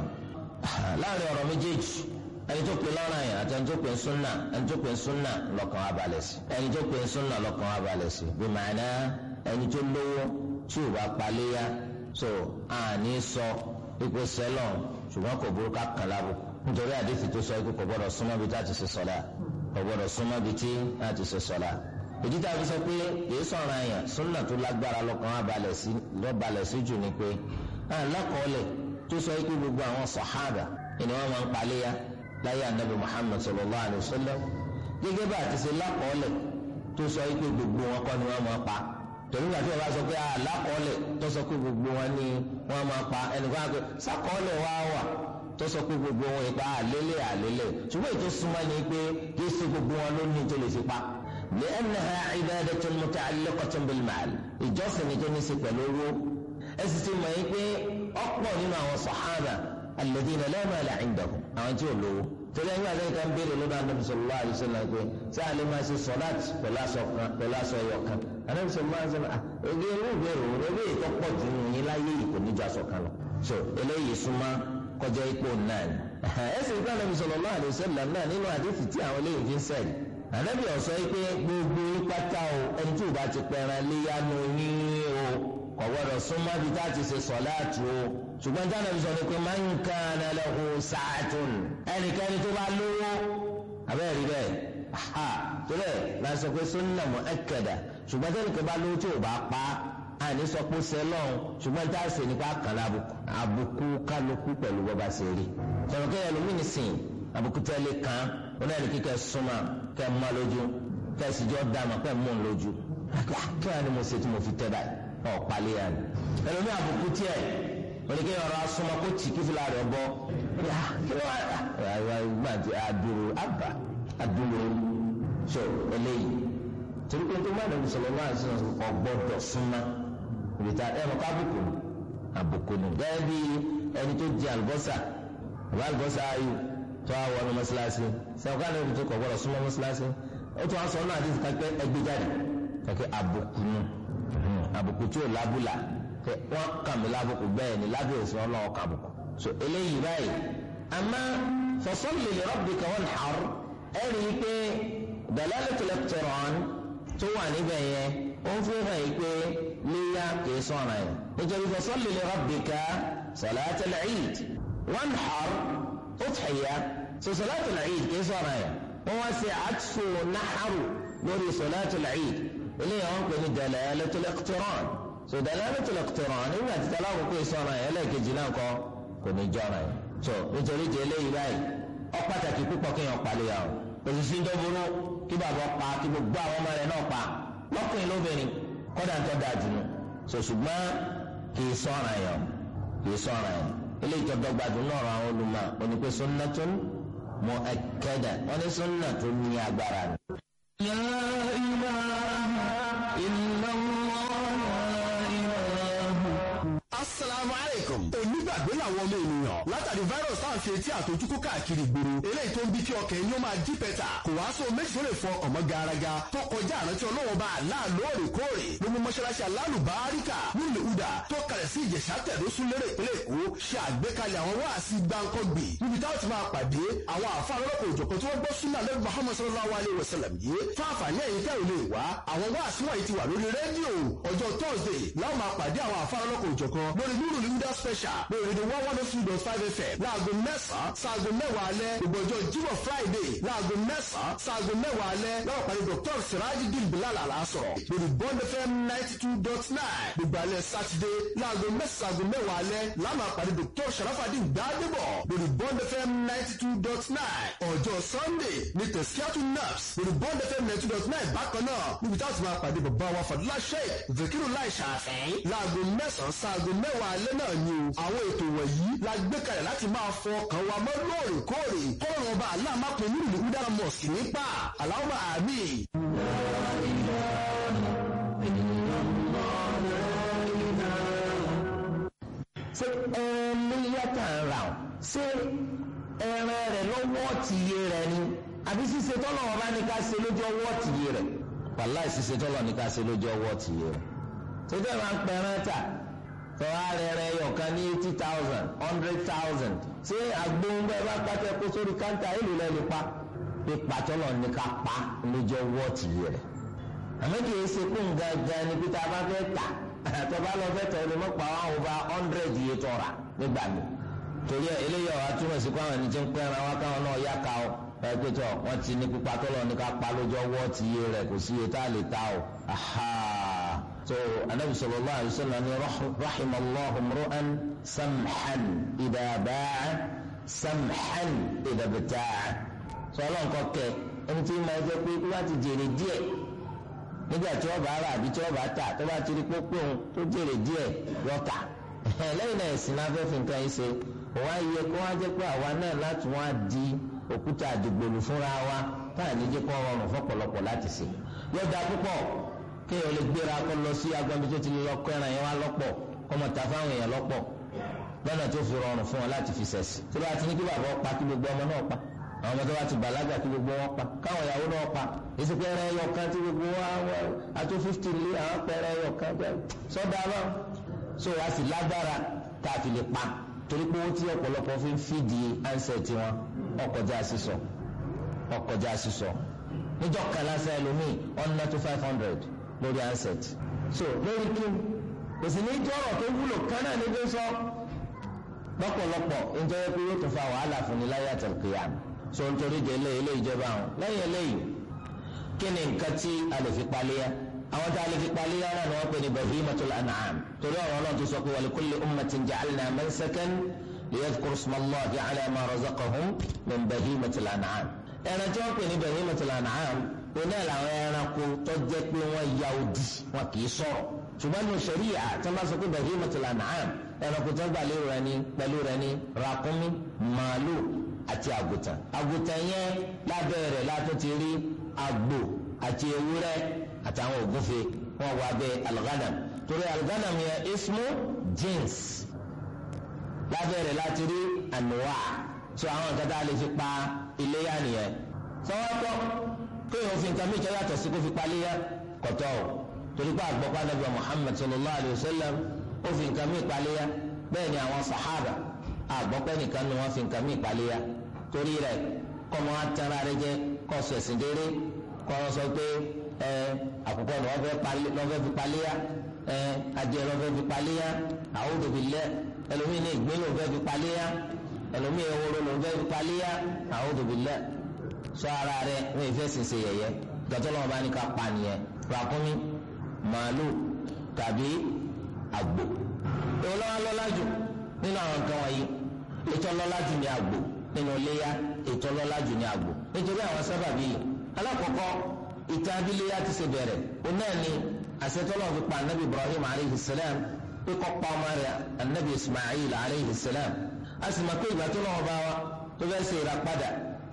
láàrin ọ̀rọ̀ méjèèjì ẹni tó pe lọ́rọ̀ yẹn àti ẹni tó pe súnà ẹni tó pe súnà lọ́kàn wa balẹ̀ sí ẹni tó pe súnà lọ́kàn wa balẹ̀ sí bí màánà ẹni tó lówó tí ò bá paléyà so àní sọ ipò sẹlọ ṣùgbọ́n kò burú ká kàn lábùkù nítorí àdéhùn tó sọ ikú kò gbọdọ̀ súnmọ́ bí tá a ti ṣe sọ̀lá kò gbọdọ̀ súnmọ́ bí tí a ti ṣe sọ̀lá ìdí tá a fi sọ pé kìí sọ̀rọ̀ àyàn súnà tó lágbára lọ́kàn wa balẹ̀ sí lọ́balẹ̀ sí jù ni pé alákọ̀ọ́lẹ̀ tó sọ ikú gbogbo àwọn sàhábà ni wọ́n máa ń paléyà láyé anabi muhammad sallallahu alayhi wa sallam gẹ́gẹ́ bá a ti ṣe lákọọ́lẹ̀ tó sọ ikú gbogbo wọn kọ́ ni wọ́n máa pa torí wàá tí wọ́n bá sọ pé alákọọ́lẹ̀ tó sọ pé gbogbo wọn ni wọ́n máa pa ẹnìkan á pé sákọọ́lẹ̀ wá wà tó sọ pé gbogbo wọn ipa àlélẹ̀ àlélẹ̀ ṣùgbọ́n ètò súnmọ́ ni pé kì í ṣe gbogbo wọn ló ní tó lè fi pa. لأنها عبادة متعلقة بالمال ìjọsìn ni tó ní ṣe pẹ̀lú owó ẹ sì ti mọ̀ yín pé ọ̀pọ̀ nínú àwọn sàhábà alladhina la mala indahum àwọn tí ò lówó torí ẹni àti ẹ̀ka ń béèrè lọ́dọ̀ Ànábì sallallahu alaihi wasallam pé tí a lè máa ṣe sọ̀láàt pẹ̀lú aṣọ kan pẹ̀lú aṣọ ẹyọ kan Ànábì sallallahu alaihi wasallam èdè irú ìbéèrè òun ewé ìtọ́ pọ̀ jù nù yín láyé yìí kò ní ju aṣọ kan lọ. so eléyìí súnmọ́ kọjá ipò náà ni. ẹ sì rí Ànábì sallallahu alaihi wasallam náà nínú àdéhùn tí àwọn eléyìí fi ń sẹ́yìn. Ànábì ó sọ pé gbogbo pátá o ẹni tí ò bá ti pẹran léyanu yín o kò gbọdọ̀ súnmọ́ bí tá a ti ṣe sọ̀láàtù o ṣùgbọ́n tí Ànábì sọ ni pé man kana lahu sa'atun ẹnikẹ́ni tó bá lówó abẹ́rẹ́ rí bẹ́ẹ̀ ha tó bẹ́ẹ̀ la sọ pé sunna mu'akkada ṣùgbọ́n tí ẹnìkan bá lówó tí ò bá pa àní sọ pé sẹlọ̀n ṣùgbọ́n tá a ṣe nípa kan lábùkù àbùkù kálukú pẹ̀lú bọ́ba ṣe rí sọ̀rọ̀ kẹ́yà lómi nìsín àbùkù tẹ́lẹ̀ kan ó náà ní kíkẹ́ súnmọ́ kẹ́ mọ́ lójú kẹ́ sì jọ́ dàmọ́ kẹ́ mọ́ lójú kí wàá ní mo ṣe tí mo fi tẹ́ báyìí ọ̀ palẹ̀ yà ni ẹlòmí àbùkù tiẹ̀ oníkẹ́ ọ̀rọ̀ asọ́mọ́ kó tì kífìlà rẹ̀ bọ́ kí ló wà gbàdé àdúró àbá àdúró so eléyìí torí pé tó má lè sọ̀rọ̀ wá sí ọgbọ́dọ̀ súnmọ́ ìrètà ẹ̀rọ kábùkù àbùkù ni gẹ́gẹ́ bí ẹni tó di àlùbọ́sà àbá àlùbọ́sà ayò tó wà wọnú mọ́ṣáláṣí sẹ́wọ́n ní ibi tó kọ̀ gbọ́dọ̀ súnmọ́ mọ́ṣáláṣí ó tún wá sọ náà àdéhùn kápẹ́ ẹgbẹ́ jáde kẹ́kẹ́ àbùkù nù àbùkù tí ò lábùlà wọ́n kàn mí lábùkù bẹ́ẹ̀ ni lábẹ́ òsì ọlọ́wọ́ kàbùkù so eléyìí báyìí àmọ́ fasalli li rabbika wanhar ẹ̀rí pé dalalatul iqtiran tó wà níbẹ̀ yẹn ó ń fi hàn yìí pé léyà kìí sọ̀rọ̀ yẹn nítorí fasalli li rabbika salatul eid wanhar udhiya so salatul eid kìí sọ̀rọ̀ yẹn wọ́n wá sí àtúnṣe náhàrù lórí salatul eid eléyà wọn pè ní dalalatul iqtiran so dalalatul iqtiran nígbà tí tala kò pé sọ̀rọ̀ yẹn lẹ́ẹ̀kejì náà kọ́ kò ní jọ̀rọ̀ yẹn so nítorí ti eléyìí báyìí ó pàtàkì púpọ̀ kéèyàn palẹ̀ yà o òṣìṣẹ́ ń dọ́gbọ́rọ́ kí bàbá pa kí gbogbo àwọn ọmọ rẹ̀ náà pa lọ́kùnrin lóbìnrin kọ́dà ń tọ́ da jù nù so ṣùgbọ́n kì í sọ̀rọ̀ yẹn kì í sọ̀rọ̀ yẹn eléyìí tó dọ́gba jù náà àwọn olùmọ̀ onípe sunnatun mu'akkada wọ́n ní sunna tó ní agbára ni. La ilaha illallah la ilaha. Assalamu alaikum. Onígbàgbé làwọn ọmọ ènìyàn látàrí virus tá à ń fi etí àtọjúkú káàkiri ìgboro. Eléyìí tó ń bí kí ọkàn ẹni ó máa jí pẹ̀tà. Kò wá sóo méjì tó lè fọ ọmọ garaga tó kọjá àrántí ọlọ́wọ́ bá àlá lóòrèkóòrè. Ló mú mọ́ṣáláṣí alálùbáríkà nílùú Uda tó kalẹ̀ sí Ìjẹ̀ṣà tẹ̀dó súnlérè ìpínlẹ̀ Èkó ṣe àgbékalẹ̀ àwọn wáàsí gbáǹkọ́gbì. Níbi táwọn ti máa pàdé àwọn àfa lọ́lọ́kọ̀ òjọ̀kan tí wọ́n gbọ́ súnà lẹ́nu Muhammad sallallahu alayhi wa sallam yìí. Fáfàní ẹ̀yin tẹ́ ò lè wá. Àwọn wáàsí wọ̀nyí ti wà lórí rédíò. Ọjọ́ Thursday láwọn máa pàdé àwọn àfa lọ́lọ́kọ̀ òjọ̀kan lórí Nuru Linda Special lórí rédíò one one two dot five FM láago mẹ́sàn-án sáago mẹ́wàá alẹ́ gbogbo ọjọ́ Jímọ̀ Friday láago mẹ́sàn-án sáago mẹ́wàá alẹ́ láwọn pàdé Dr. Sirajideen Bilal Alasọ̀rọ̀ lórí Bond FM ninety two dot nine gbogbo alẹ́ Saturday láago mẹ́sàn-án mẹ́wàá alẹ́ láwọn pàdé Dr. Sharafadin Gbadebo lórí Bond FM ninety two dot nine ọjọ́ Sunday ní Tẹ̀síkíátù Naps lórí Bond FM ninety two dot nine bákan náà níbi táwọn ti máa pàdé bàbá wa Fadúlá Sheikh Zakiru Lai Ṣàfẹ́ láago mẹ́sàn-án sáago mẹ́wàá alẹ́ náà ni o àwọn ètò wọ̀nyí la gbé kalẹ̀ láti máa fọ ọkàn wa mọ́ lóòrèkóòrè kọ́rọ̀ ọba aláàmápin nílùú Udara Mosque nípa aláwọ̀ àmì. ṣé ẹran léyàtà ń ra ọ́ ṣé ẹran rẹ̀ lọ́wọ́ tìye rẹ̀ ni àbí ṣíṣe tọ́lọ̀ wọn bá ní ká ṣe lójú ọwọ́ tìye rẹ̀ wàláì ṣíṣe tọ́lọ̀ ní ká ṣe lójú ọwọ́ tìye rẹ̀ ṣé tẹ́ máa ń pẹ̀ràn tà tọ́wá rẹ̀ rẹ̀ yọ̀kan ní eighty thousand hundred thousand ṣé àgbóhùnbẹ́ bá pàtẹ́ kó sórí káńtà èlò lẹ́nu pa pípa tọ́lọ̀ ní ká pa lójú ọwọ́ tìye rẹ̀ àmọ́ kì í ṣe kún gangan ni pété a bá fẹ́ tà àtọ́ba lọ fẹ́ tẹ̀ ọ́ mọ́pá wọn over hundred yìí tọ́ra nígbà mi torí ẹ eléyìí ọ̀rọ̀ atúmọ̀ sí káwọn ẹni tí ń pẹ́ ẹran wá káwọn náà yá ka ọ ẹ pé tọ wọn ti ní pípa tọ́lọ̀ ní ká pa lójú ọwọ́ ti yé rẹ̀ kò sí iye tá a lè ta o aha so anabi sallallahu alaihi wasallam ni rahimallahu mru'an samhan idha ba'a samhan idha bta'a sọ ọlọ́run kọ́ kẹ ẹni tí ma jẹ́ pé wọ́n ti jèrè díẹ̀ nígbà tí wọ́n bá rà àbí tí wọ́n bá tà tó bá ti rí pópó òun tó jèrè díẹ̀ yọ tà lẹ́yìn náà ẹ̀sìn náà fẹ́ẹ́ fi nǹkan yìí ṣe òun á yẹ kó wá jẹ́ pé àwa náà láti wọ́n á di òkúta àdìgbòlù fúnra wa táà ní jẹ́ kó rọrùn fọ́pọ̀lọpọ̀ láti ṣe yọ̀dà púpọ̀ kéèyàn lè gbéra kó lọ sí agbọ̀nbi tó ti lọ kọ́ ẹran yẹn wá lọ́pọ̀ kó mọ̀ ta fáwọn èèyàn lọ́pọ̀ lọ́nà tó fi rọrùn fún wọn láti fi ṣẹ̀sì tí wọ́n ti ní kí bàbá pa kí gbogbo ọmọ náà pa àwọn ọmọ tó bá ti bàlágà kí gbogbo wọn pa káwọn ìyàwó náà pa èsì pé ẹran ẹyọ kan tí gbogbo wa àtó fifty lé àwọn pẹrẹ ẹyọ kan sọdọ àbá so a sì lágbára tá a fi lè pa torí pé owó tí ọ̀pọ̀lọpọ̀ fi ń fìdí ansẹ̀ tiwọn ọkọjá sísọ ọkọjá sísọ níjọ́ kan lásán ẹlòmíì ọ̀nà tó five hundred lórí ansẹ̀ so lórí kí kò sì ní jọ́rọ̀ tó wúlò kan náà níbi sọ lọ́pọ̀lọpọ̀ nítorí pé yóò tún fa wàhálà fún ni láyé àtẹ̀kìyà so nítorí de ilé ilé ìjọba àwọn lẹ́yìn eléyìí kí ni nǹkan tí a lè fi paléyà àwọn tá a lè fi paléyà náà ni wọ́n pè ní bahimatul an'am torí ọ̀rọ̀ náà tó sọ pé wa li kulli ummatin ja'alna mansakan liyadhkuru ismallahi ala ma razaqahum min bahimatil an'am ẹran tí wọ́n pè ní bahimatul an'am oní ẹ̀ làwọn ẹranko tó jẹ́ pé wọ́n ya odi wọn kì í sọ̀rọ̀ ṣùgbọ́n ní sẹ̀ríyà tí wọ́n bá sọ pé bahimatul an'am ẹranko tó gbà lérò rẹ̀ ní pẹ̀lú rẹ̀ ní ràkúnmí màálù àti àgùtàn àgùtàn yẹn lábẹ́ rẹ̀ látún ti rí àgbò àti ewúrẹ́ àtàwọn ògúnfe wọn wà bẹ alghanam torí alghanam yẹn ismu jins lábẹ́ rẹ̀ láti rí ànúwà tó àwọn nǹkan tá a lè fi pa iléyà nìyẹn sọ́wọ́tọ́ kéèyàn fi nǹkan mìíràn yàtọ̀ sí kó fi pa iléyà kọ̀tọ́ o torí pé àgbọ̀pá nàbẹ̀ Muhammad sallallahu alayhi wa sallam ó fi nǹkan mìíràn pa iléyà bẹ́ẹ̀ ni àwọn sàhábà àgbọ̀pẹ́ nìkan ni wọ́n fi nǹkan mìíràn pa iléyà torí rẹ̀ kọ́mọ atara rẹ jẹ kọ́ sẹ̀sìn déré kọ́ sọ pé ẹ àkùkọ ni wọ́n fẹ́ fi paléyà ẹ adìẹ lọ́ fẹ́ fi paléyà a'udhu billah ẹlòmíì ní ìgbín ló fẹ́ fi paléyà ẹlòmíì ehoro ló fẹ́ fi paléyà a'udhu billah sọ ara rẹ wọ́n ìfẹ́ sèse yẹyẹ gàtọ́ lọ́wọ́ bá ní ká pa nìyẹn ràkúnmí màálù tàbí àgbò èwo lọ́wọ́ lọ́lá jù nínú àwọn nǹkan wọ̀nyí ètò ọlọ́lá jù ní àgbò nínú iléyà ètò ọlọ́lá jù ní àgbò nítorí àwọn sábàbí yìí alákọ̀ọ́kọ́ ìtàn abíléyà ti ṣe bẹ̀rẹ̀ òun náà ni àṣetọ́lọ́ fi pa anabi ibrahim aleyhi salam pé kọ́ pa ọmọ rẹ̀ anabi ismail aleyhi salam a sì máa pé ìgbà tó lọ́wọ́ bá wa tó fẹ́ ṣe ìràpadà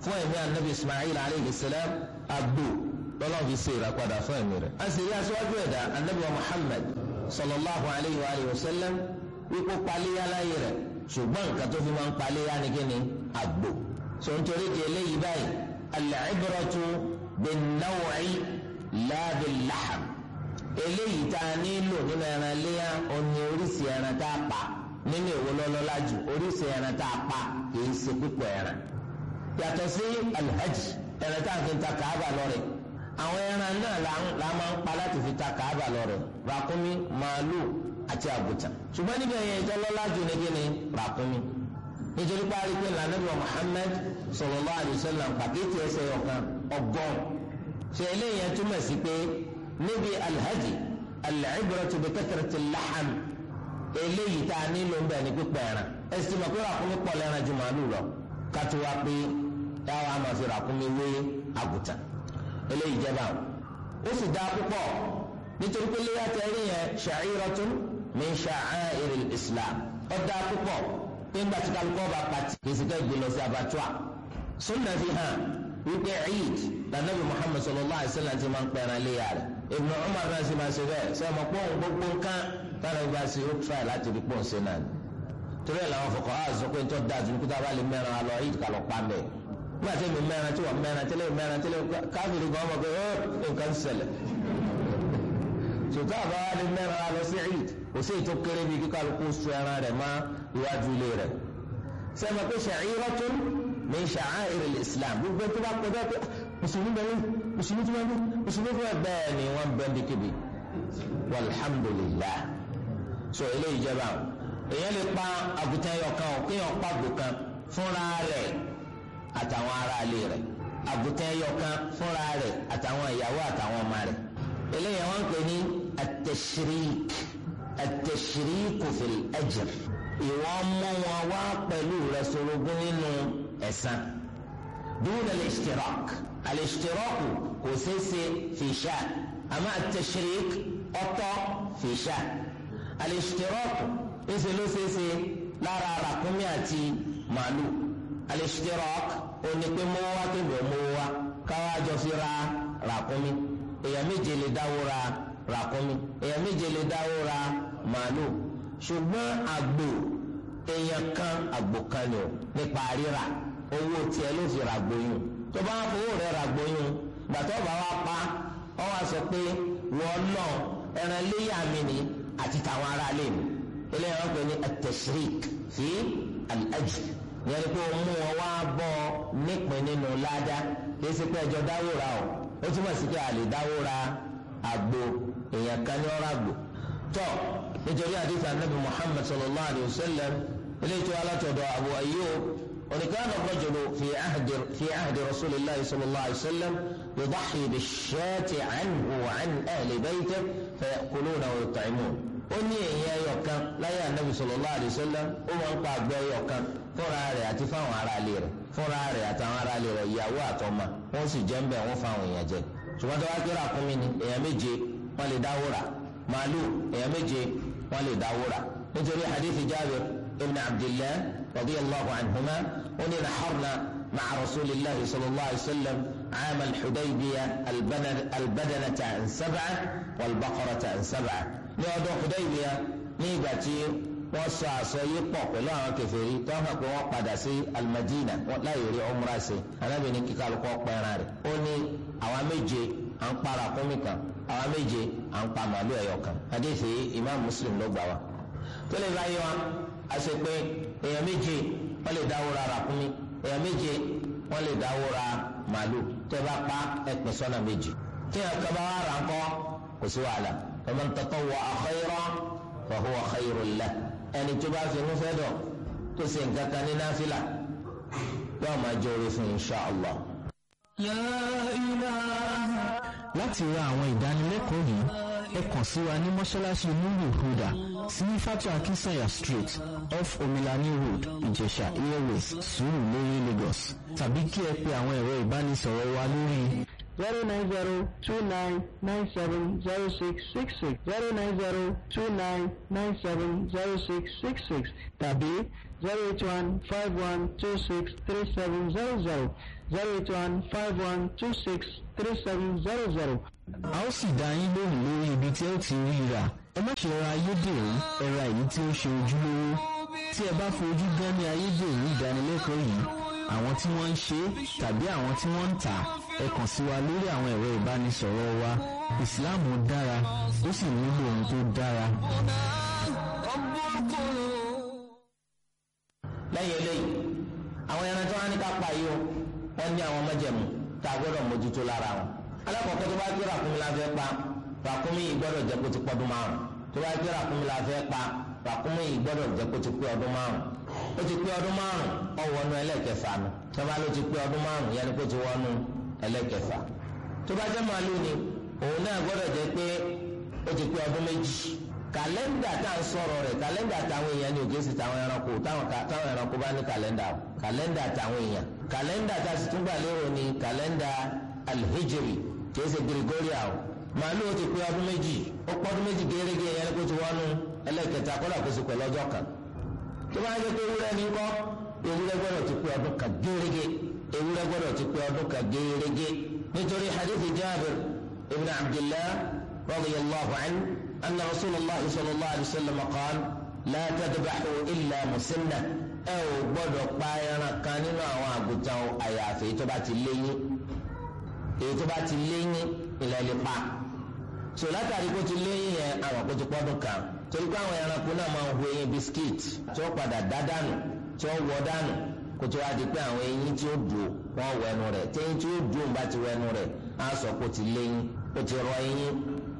fún ẹ̀mí anabi ismail alayhi salam àgbò lọ́lọ́run fi ṣe ìràpadà fún ẹ̀mí rẹ̀. a sì rí aṣáájú ẹ̀dá anabi wa muhammad sallallahu alayhi wa alihi wa sallam wípé paléyà láyé rẹ̀ ṣùgbọ́n nǹkan tó fi máa ń paléyà ni kí ni àgbò. sọ nítorí di eléyìí báyìí al-ibratu bin-naw'i la bil-lahm. eléyìí tá a nílò nínú ẹran léyà òní oríṣi ẹran tá a pa nínú èwo lọ́lọ́lá jù oríṣi ẹran tá a pa kì í ṣe pípọ̀ ẹran yàtọ̀ sí alhaj ẹran tá a fi ta kàába lọ́rẹ̀ àwọn ẹran náà la máa ń pa láti fi ta kàába lọ́rẹ̀ ràkúnmí màálù àti àgùtàn ṣùgbọ́n níbi ẹ̀yẹ ìtọ́lọ́lá jù ní kíni ràkúnmí nítorí parí pé lànàbíwá Muhammad sallallahu alaihi wasallam pàkíyèsí ẹsẹ̀ ọ̀kan ọgọ́rùn ṣe eléyìí túmọ̀ sí pé níbi alhaj al-ibratu bi kathrati al-lahm eléyìí tá a nílò ń bẹ̀ ní pípẹ́ ẹran ẹ̀sìn mọ̀ pé ràkúnmí pọ̀ lẹ́ran ju màálù lọ kátó wá pé táwa máa fi ràkúnmí wé àgùtàn eléyìí jẹba ó sì dáa púpọ̀ nítorí pé léyà tẹ́rí yẹn sha'iratun min sha'airil islam ó dáa púpọ̀ pé ńgbà tí kálukọ́ bá pàtì kì í sì kẹ́ gbé lọ sí abattoir sunna fi hàn wípé eid lànàbì muhammad sallallahu alayhi wa sallam ti máa ń pẹ́ran léyà rẹ̀ ibnu umar náà sì máa ṣe bẹ́ẹ̀ sọ ma pọ́n gbogbo nǹkan táwọn ìgbà sí ó tíráì láti rí pọ́n ṣe náà torí ẹ̀ làwọn fọkàn á sọ pé ń tọ́ da ju nípa bá lè mẹ́ran alọ eid kà lọ pa mẹ́ nígbà tí èmi mẹ́ran tí wọ́n mẹ́ran tẹ́lẹ̀ mẹ́ran tẹ́lẹ̀ káfíìrì gan ọmọ pé ó nǹkan ń ṣẹlẹ̀ sòtá àbá wa lè mẹ́ran alọ sí eid kò sí ètò kéré bíi kíkálukú sọ ẹran rẹ̀ má iwájú ilé rẹ̀ sẹ́mi pé sha'iratun min sha'air al-islam gbogbo tó bá kọjá pé mùsùlùmí bẹ́ẹ̀ mùsùlùmí tó bá bẹ́ẹ̀ mùsùlùmí tó bá bẹ́ẹ̀ ni wọ́n bẹ́ẹ̀ bí kébi walhamdulillah so eléyìí jẹba èèyàn lè pa àgùntàn ẹyọkan o kéèyàn pa àgbò kan fúnra rẹ̀ àtàwọn aráalé rẹ̀ àgùntàn ẹyọkan fúnra rẹ̀ àtàwọn ìyàwó àtàwọn ọmọ rẹ̀ eléyìí wọ́n ń pè ní at-tashrik at-tashrik fil ajr ìwọ́n mú wọn wá pẹ̀lú rẹ̀ sorogún nínú ẹ̀san dun al-ishtirak al-ishtirak kò ṣeéṣe fi sha àmọ́ at-tashrik ọ̀tọ̀ fi sha al-ishtirak ńṣe ló ṣeéṣe lára ràkúnmí àti màálù al-ishtirak òní pé mọ́wọ́ wá kébè mọ́wọ́ wá káwá jọ fi ra ràkúnmí èèyàn méje lè dáwó ra ràkúnmí èèyàn méje lè dáwó ra màálù ṣùgbọ́n àgbò èèyàn kan àgbò kan ni o nípa ríra owó tiẹ̀ ló fi ra gbóyún tó bá fowó rẹ̀ ra gbóyún gbàtọ́ bá wá pa ọ wá sọ pé wọ́n lọ ẹran léyà mi ni àti tàwọn ará ilé mi eléyà wọn pè ní at-tashrik fi al-ajr yẹn ni pé o mú wọn wá bọ́ nípìn nínú ládá kìí ṣe pé ẹjọ́ dáwó ra o ó túmọ̀ sí pé a lè dáwó ra àgbò èèyàn kan ní ọ̀rọ̀ àgbò tọ́ nítorí àdìsí anabi muhammad sallallahu alayhi wa sallam eléyìí tó alátọ̀dọ̀ abu ayyub ونكان الرجل في عهد في عهد رسول الله صلى الله عليه وسلم يضحي بالشاة عنه وعن أهل بيته فيأكلون ويطعمون ó ní èèyàn ẹyọ kan láyé ànábì sallallahu alaihi wasallam ó máa ń pa àgbẹ̀ ẹyọ kan fúnra rẹ̀ àti fáwọn aráalé rẹ̀ fúnra rẹ̀ àtàwọn aráalé rẹ̀ ìyàwó àtọmọ wọ́n sì jẹ ń bẹ wọ́n fáwọn èèyàn jẹ ṣùgbọ́n tó wá kí ràkúnmí ni èèyàn méje wọ́n lè dáwó rà màálù èèyàn méje wọ́n lè dáwó rà nítorí hadithi Jabir ibn Abdillah radiyallahu anhuma ó ní naharna ma'a rasulillahi sallallahu alaihi wasallam عام الحديبية البدنة عن سبعة والبقرة عن سبعة ní ọdún Hudaybiya ní ìgbà tí wọ́n sọ àsọyé pọ̀ pẹ̀lú àwọn kèfèrí tó hàn pé wọ́n padà sí almadina láyé rí umra ṣe anábì ní kíkà lóko pẹ́ran rẹ̀ ó ní àwọn méje à ń pa ràkúnmí kan àwọn méje à ń pa màálù ẹ̀yọ kan hadisi imam muslim ló gbà wá. tó lè báyìí wa a ṣe pé èèyàn méje wọ́n lè dáwó ra ràkúnmí èèyàn méje wọ́n lè dáwó ra màálù tẹ́ bá pa ẹ̀pẹ̀ sọ́nà méjì tí ẹ̀ka bá wà rà ń kọ́ kò sí wàhálà. فمن تطوع خيرا فهو خير له ẹni tó bá fi inú fẹ́ dọ̀ tó ṣe nǹkan kan ní náfìlà yóò máa jẹ́ orí fún insha allah. La ilaha láti ra àwọn ìdánilẹ́kọ̀ọ́ yìí ẹ kàn sí wa ní mọ́ṣáláṣí nuru huda sí fatu akinsanya street off omilani road ìjẹ̀ṣà airways Surulere Lagos tàbí kí ẹ pe àwọn ẹ̀rọ ìbánisọ̀rọ̀ wa lórí zero nine zero two nine nine seven zero six six six zero nine zero two nine nine seven zero six six six tàbí zero eight one five one two six three seven zero zero zero eight one five one two six three seven zero zero. a ó sì dá yín lóhùn lórí ibi tí ẹ ó ti rí rà ẹ má ṣe ra ayédèrú ẹ ra èyí tí ó ṣe ojúlówó tí ẹ bá fojú gan ní ayédèrú ìdánilẹ́kọ̀ọ́ yìí àwọn tí wọ́n ń ṣe é tàbí àwọn tí wọ́n ń tà á ẹ kàn sí wa lórí àwọn ẹ̀rọ ìbánisọ̀rọ̀ wa ìsìláàmù dára ó sì nílò ohun tó dára. lẹ́yìn eléyìí àwọn ẹran tí wọ́n á ní ká pa yìí o wọ́n ní àwọn májẹ̀mú tá a gbọ́dọ̀ mójútó lára wọn. alákọ̀ọ́kọ́ tó bá gbé ràkúnmí la fẹ́ pa ràkúnmí yìí gbọ́dọ̀ jẹ́ kó ti pọ́dún márùn tó bá gbé ràkúnmí la fẹ́ pa ràkúnmí yìí gbọ́dọ̀ jẹ́ kó ti pé ọdún márùn ó ti pé ọdún márùn ó wọnú ẹlẹ́kẹfà nù tó bá ló ti pé ọdún márùn yẹn ni kó ti wọnú ẹlẹ́kẹfà tó bá jẹ́ màálù ni òun náà gbọ́dọ̀ jẹ́ pé ó ti pé ọdún méjì kàlẹ́ndà tá à ń sọ̀rọ̀ rẹ̀ kàlẹ́ndà táwọn èèyàn ní òkè sí táwọn ẹranko táwọn táwọn ẹranko bá ní kàlẹ́ndà o kàlẹ́ndà táwọn èèyàn kàlẹ́ndà tá a sì tún gbà lérò ní kàlẹ́ndà alhijri kìí ṣe gregorian o màálù ó ti pé ọdún méjì ó pọ́ ọdún méjì gẹ́gẹ́ yẹn kó ti wọnú ẹlẹ́kẹta kó dàkó sí pẹ̀lú ọjọ́ kan tó bá yẹ pé ewúrẹ́ ní kọ́ ewúrẹ́ gbọ́dọ̀ ti pé ọdún kan gẹ́gẹ́ ewúrẹ́ gbọ́dọ̀ ti pé ọdún kan gẹ́gẹ́ nítorí hadith Jabir ibn Abdillah radiyallahu anhu أن رسول الله صلى الله عليه وسلم قال لا تذبحوا إلا مسنة ẹ ò gbọ́dọ̀ pa ẹran kan nínú àwọn àgùntàn àyàfi èyí tó bá ti léyìn èyí tó bá ti léyìn ilẹ̀ lè pa so látàrí kó ti léyìn yẹn àwọn kó ti pọ́dún kan torí pé àwọn ẹranko náà máa ń hu eyín bisikíìtì tí ó padà dá dànù tí ó wọ dànù kó tó wá di pé àwọn eyín tí ó dùn wọ́n wẹnu rẹ̀ téyín tí ó dùn bá ti wẹnu rẹ̀ á sọ kó ti léyìn ó ti rọ eyín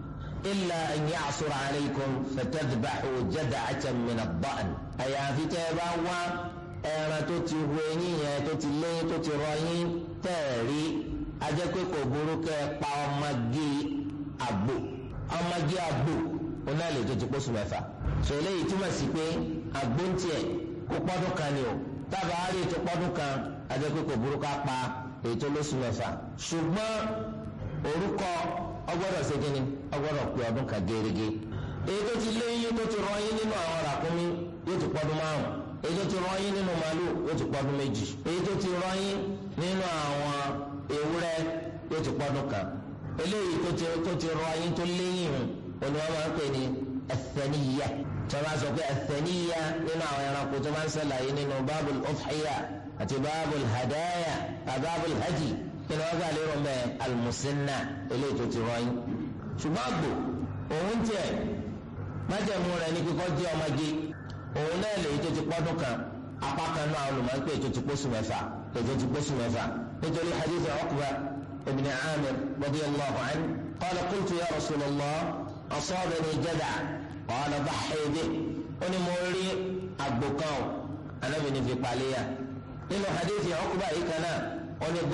إلا أن يعصر عليكم فتذبحوا جدعة من الضأن أي في تبوا ẹran tó ti hu eyín yẹn tó ti léyìn tó ti rọ yín tẹ́ẹ̀rí ajẹ́ pé kò burú kẹ́ ẹ pa ọmọge àgbò ọmọge àgbò ó náà lè tó ti pósù mẹ́fà sọ eléyìí túmọ̀ sí pé àgbò ń tiẹ̀ kó pọ́dún kan ni o tábà á rí ètò pọ́dún kan ajẹ́ pé kò burú ká pa ètò lóṣù mẹ́fà ṣùgbọ́n orúkọ ọgbọ́dọ̀ ṣe kíni ọgbọ́dọ̀ pé ọdún kan gérégé èyí tó ti léyìn tó ti rọyìn nínú àwọn ràkúnmí yóò ti pọ́dún márùn èyí tó ti rọyìn nínú màálù yóò ti pọ́dún méjì èyí tó ti rọyìn nínú àwọn ewúrẹ́ yóò ti pọ́dún kan eléyìí tó ti tó ti rọyìn tó léyìn òní wọn máa ń pè ní ẹsẹ̀níyà tí wọn bá sọ pé ẹsẹ̀níyà nínú àwọn ẹranko tó máa ń ṣàlàyé nínú bábùl ọ̀fìyà àti bábùl hadaya àti bábùl hajj nínú wọn gbà lérò mẹ almusinna eléyìí tó ti rọyìn ṣùgbọ́n àgbò òun tiẹ̀ májẹ̀mú rẹ̀ ní kíkọ́ jẹ́ ọmọge òun náà lèyí tó ti pọ́dún kan apá kan náà olùmọ̀ọ́pẹ́ tó ti pósù mẹ́fà tó ti pósù mẹ́fà nítorí hadith Uqba ibn Amir radiyallahu anhu qala qultu ya rasulallah asabani jada' qala dahhi bihi ó ní mo rí àgbò kan o anábìíní fi palẹ́yà nínú hadith Uqba yìí kan náà wọ́n ní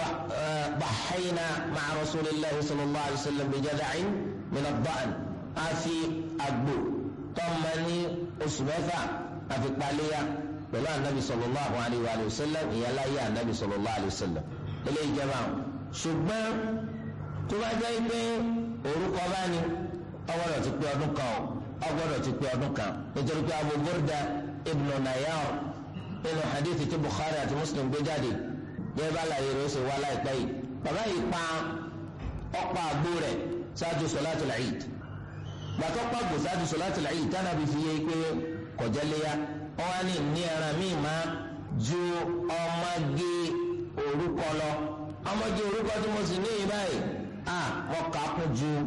ضحينا مع رسول الله صلى الله عليه وسلم بجذع من الضأن àfi àgbò tọ́mọ ní oṣù mẹ́fà àfi paléyà pẹ̀lú anabi sallallahu alayhi wa sallam ìyẹn láyé anabi sallallahu alayhi wa sallam eléyìí jẹba ṣùgbọ́n tó bá jẹ́ pé orúkọ bá ní ọgbọ́dọ̀ ti pé ọdún kan ọgbọ́dọ̀ ti pé ọdún kan nítorí pé Abu Burda ibn Nayar nínú hadith tí Bukhari àti Muslim gbé jáde yẹ́n bá láyé rẹ̀ ó sì wá láìpẹ́ yìí bàbá yìí pa ọ̀pá àgbo rẹ̀ ṣáájú sọláàtì Eid gbàtọ́ pàgò ṣáájú sọláàtì Eid tánà bí fi yé pé kọjá léyà wọn wá ní ní ẹran míì máa ju ọmọge orúkọ lọ ọmọge orúkọ tí mo sì ní yìí báyìí à mọ kà á kún ju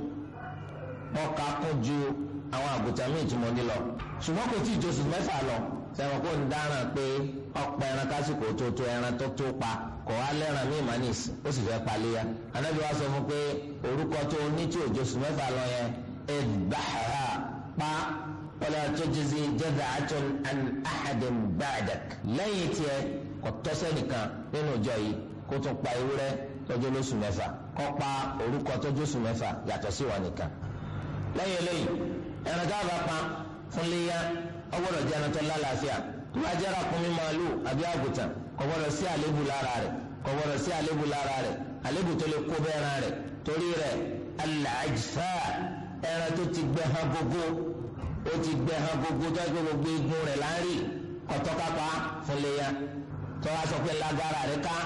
mọ kà á kún ju àwọn àgùntàn míì tí mo ní lọ ṣùgbọ́n kò tí ì josù mẹ́fà lọ sẹ́wọ̀n kò ń dáràn pé ọ̀pọ̀ ẹran kásìkò tó tó ẹran tó tó pa kò wá lẹ́ràn míì má nìsí ó sì fẹ́ paléya anábì wa sọ fún pé orúkọ tó ní tí ò josù mẹ́fà lọ yẹn ẹ̀dbàhà pa wala tujzi jaz'atun an ahadin ba'dak lẹ́yìn tiẹ̀ kò tọ́sẹ̀ nìkan nínú ìjọ yìí kó tún pa ewúrẹ́ tọ́jú lóṣù mẹ́fà kó pa orúkọ tọ́jú oṣù mẹ́fà yàtọ̀ sí wa nìkan lẹ́yìn eléyìí ẹran tá a bá pa fún léyà ọgbọ́dọ̀ jẹ́ ẹran tó lálàáfíà tó bá jẹ́ ràkúnmí màálù àbí àgùtàn kò gbọ́dọ̀ sí àlébù lára rẹ̀ kò gbọ́dọ̀ sí àlébù lára rẹ̀ àlébù tó lè kó bẹ́ẹ̀ran rẹ̀ torí rẹ̀ al-ajfa ẹran tó ti gbẹ hàn gbogbo ó ti gbẹ hàn gbogbo tó ẹgbẹ́ gbogbo egun rẹ̀ láàrin kọ̀tọ́kápá fún léyà tó wá sọ pé lágbára rẹ̀ ká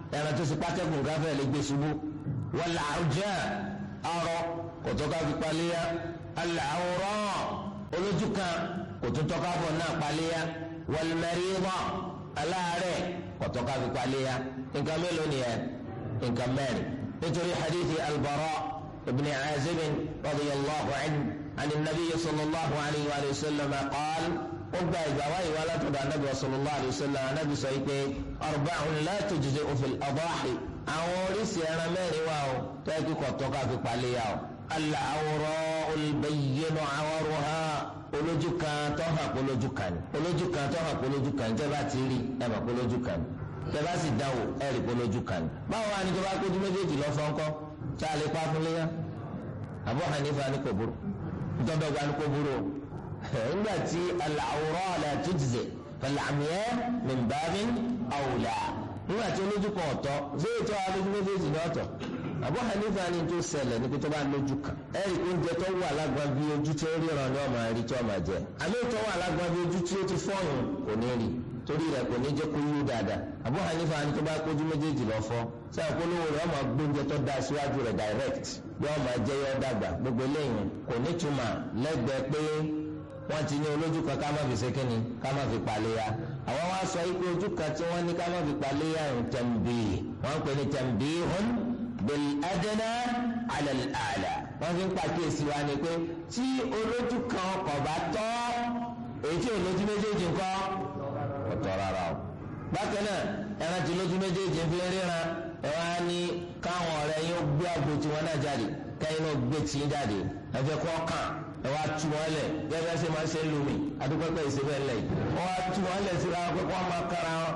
ẹran tó sì pákẹ́kùn gáfẹ́ lè gbé ṣubú wal arja arọ kò tó ká fi paléyà al awra olójú kan kò tó tọ́ka bọ̀ náà paléyà wal marida aláàárẹ̀ kò tó ká fi paléyà nǹkan mélòó nìyẹn nǹkan mẹ́rin nítorí hadithi albara ibn azib radiyallahu anhu عن النبي صلى الله عليه وآله وسلم قال وقع إجابة ولا تدع النبي صلى الله عليه وسلم النبي سيكي أربع لا تجزئ في الأضاحي àwọn oríṣi ẹran mẹ́rin wà ó tẹ́kí kọ̀tọ́ka fi palẹ̀ yà ó. al-awra'u al-bayyinu 'awruha olójú kan tó hàn kó lójú kan ní. olójú kan tó hàn kó lójú kan ní tẹ́ bá ti rí ẹ mọ̀ kó lójú kan ní. tẹ́ bá sì dáwò ẹ rí kó lójú kan ní. báwo wá ní tó bá kójú méjèèjì lọ fọ́nkọ́ tá a lè pa fún léyà. Abu Hanifa ní kò burú dọ́dọ̀gba ní kò burú o. nígbà tí al-awra' la tujzi fal-'amya min babin awla nígbà tí olójú kan ọ̀tọ̀ ṣé ètò alójú méjèèjì ní ọ̀tọ̀ Abu Hanifa ni tó ṣẹlẹ̀ ní pé tó bá lójú kan ẹ̀rí kó ń jẹ tó wà lágbọ́n bí ojú tí ó ríran ní ọmọ rí tí ọmọ jẹ àmì tó wà lágbọ́n bí ojú tí ó ti fọ́ọ̀yùn kò ní rí torí rẹ̀ kò ní jẹ́ kó yú dáadáa Abu Hanifa ni tó bá kójú méjèèjì lọ fọ́ sẹ́yìn polówó rẹ̀ ọmọ gbóúnjẹ tó dáa síwájú rẹ̀ direct bí ọmọ jẹ́ yọ dàgbà gbogbo eléyìí kò ní túmọ̀ lẹ́gbẹ̀ẹ́ pé wọ́n ti ní olójú kan ká má fi ṣe kínni ká má fi paléya àwọn wá sọ ikú ojú kan tí wọ́n ní ká má fi paléya ń tẹ̀m̀bì wọ́n ń pè ní tẹ̀m̀bì hún bil adna ala al a'la wọ́n fi ń pàkíyèsí wa ni pé tí olójú kan kò bá tọ́ èyí tí olójú méjèèjì ń kọ́ kò tọ́ rárá o. bákan náà ẹran tí olójú méjèèjì fi ń ríran ẹ wá ní káwọn ọ̀rẹ́ yín ó gbé àgbo tiwọn náà jáde kẹ́yìn náà gbé tì í jáde ẹ fẹ́ kọ́ kàn ẹ wá tu wọn lẹ gẹ́gẹ́ ṣe máa ṣe lumi adúpẹpẹ ìṣẹbẹ lẹ yìí wọn wá tu wọn lẹ síra wọn pé wọn máa kára wọn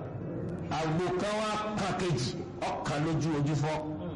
àgbo kan wá kàn kejì ọkàn lójú ojú fọ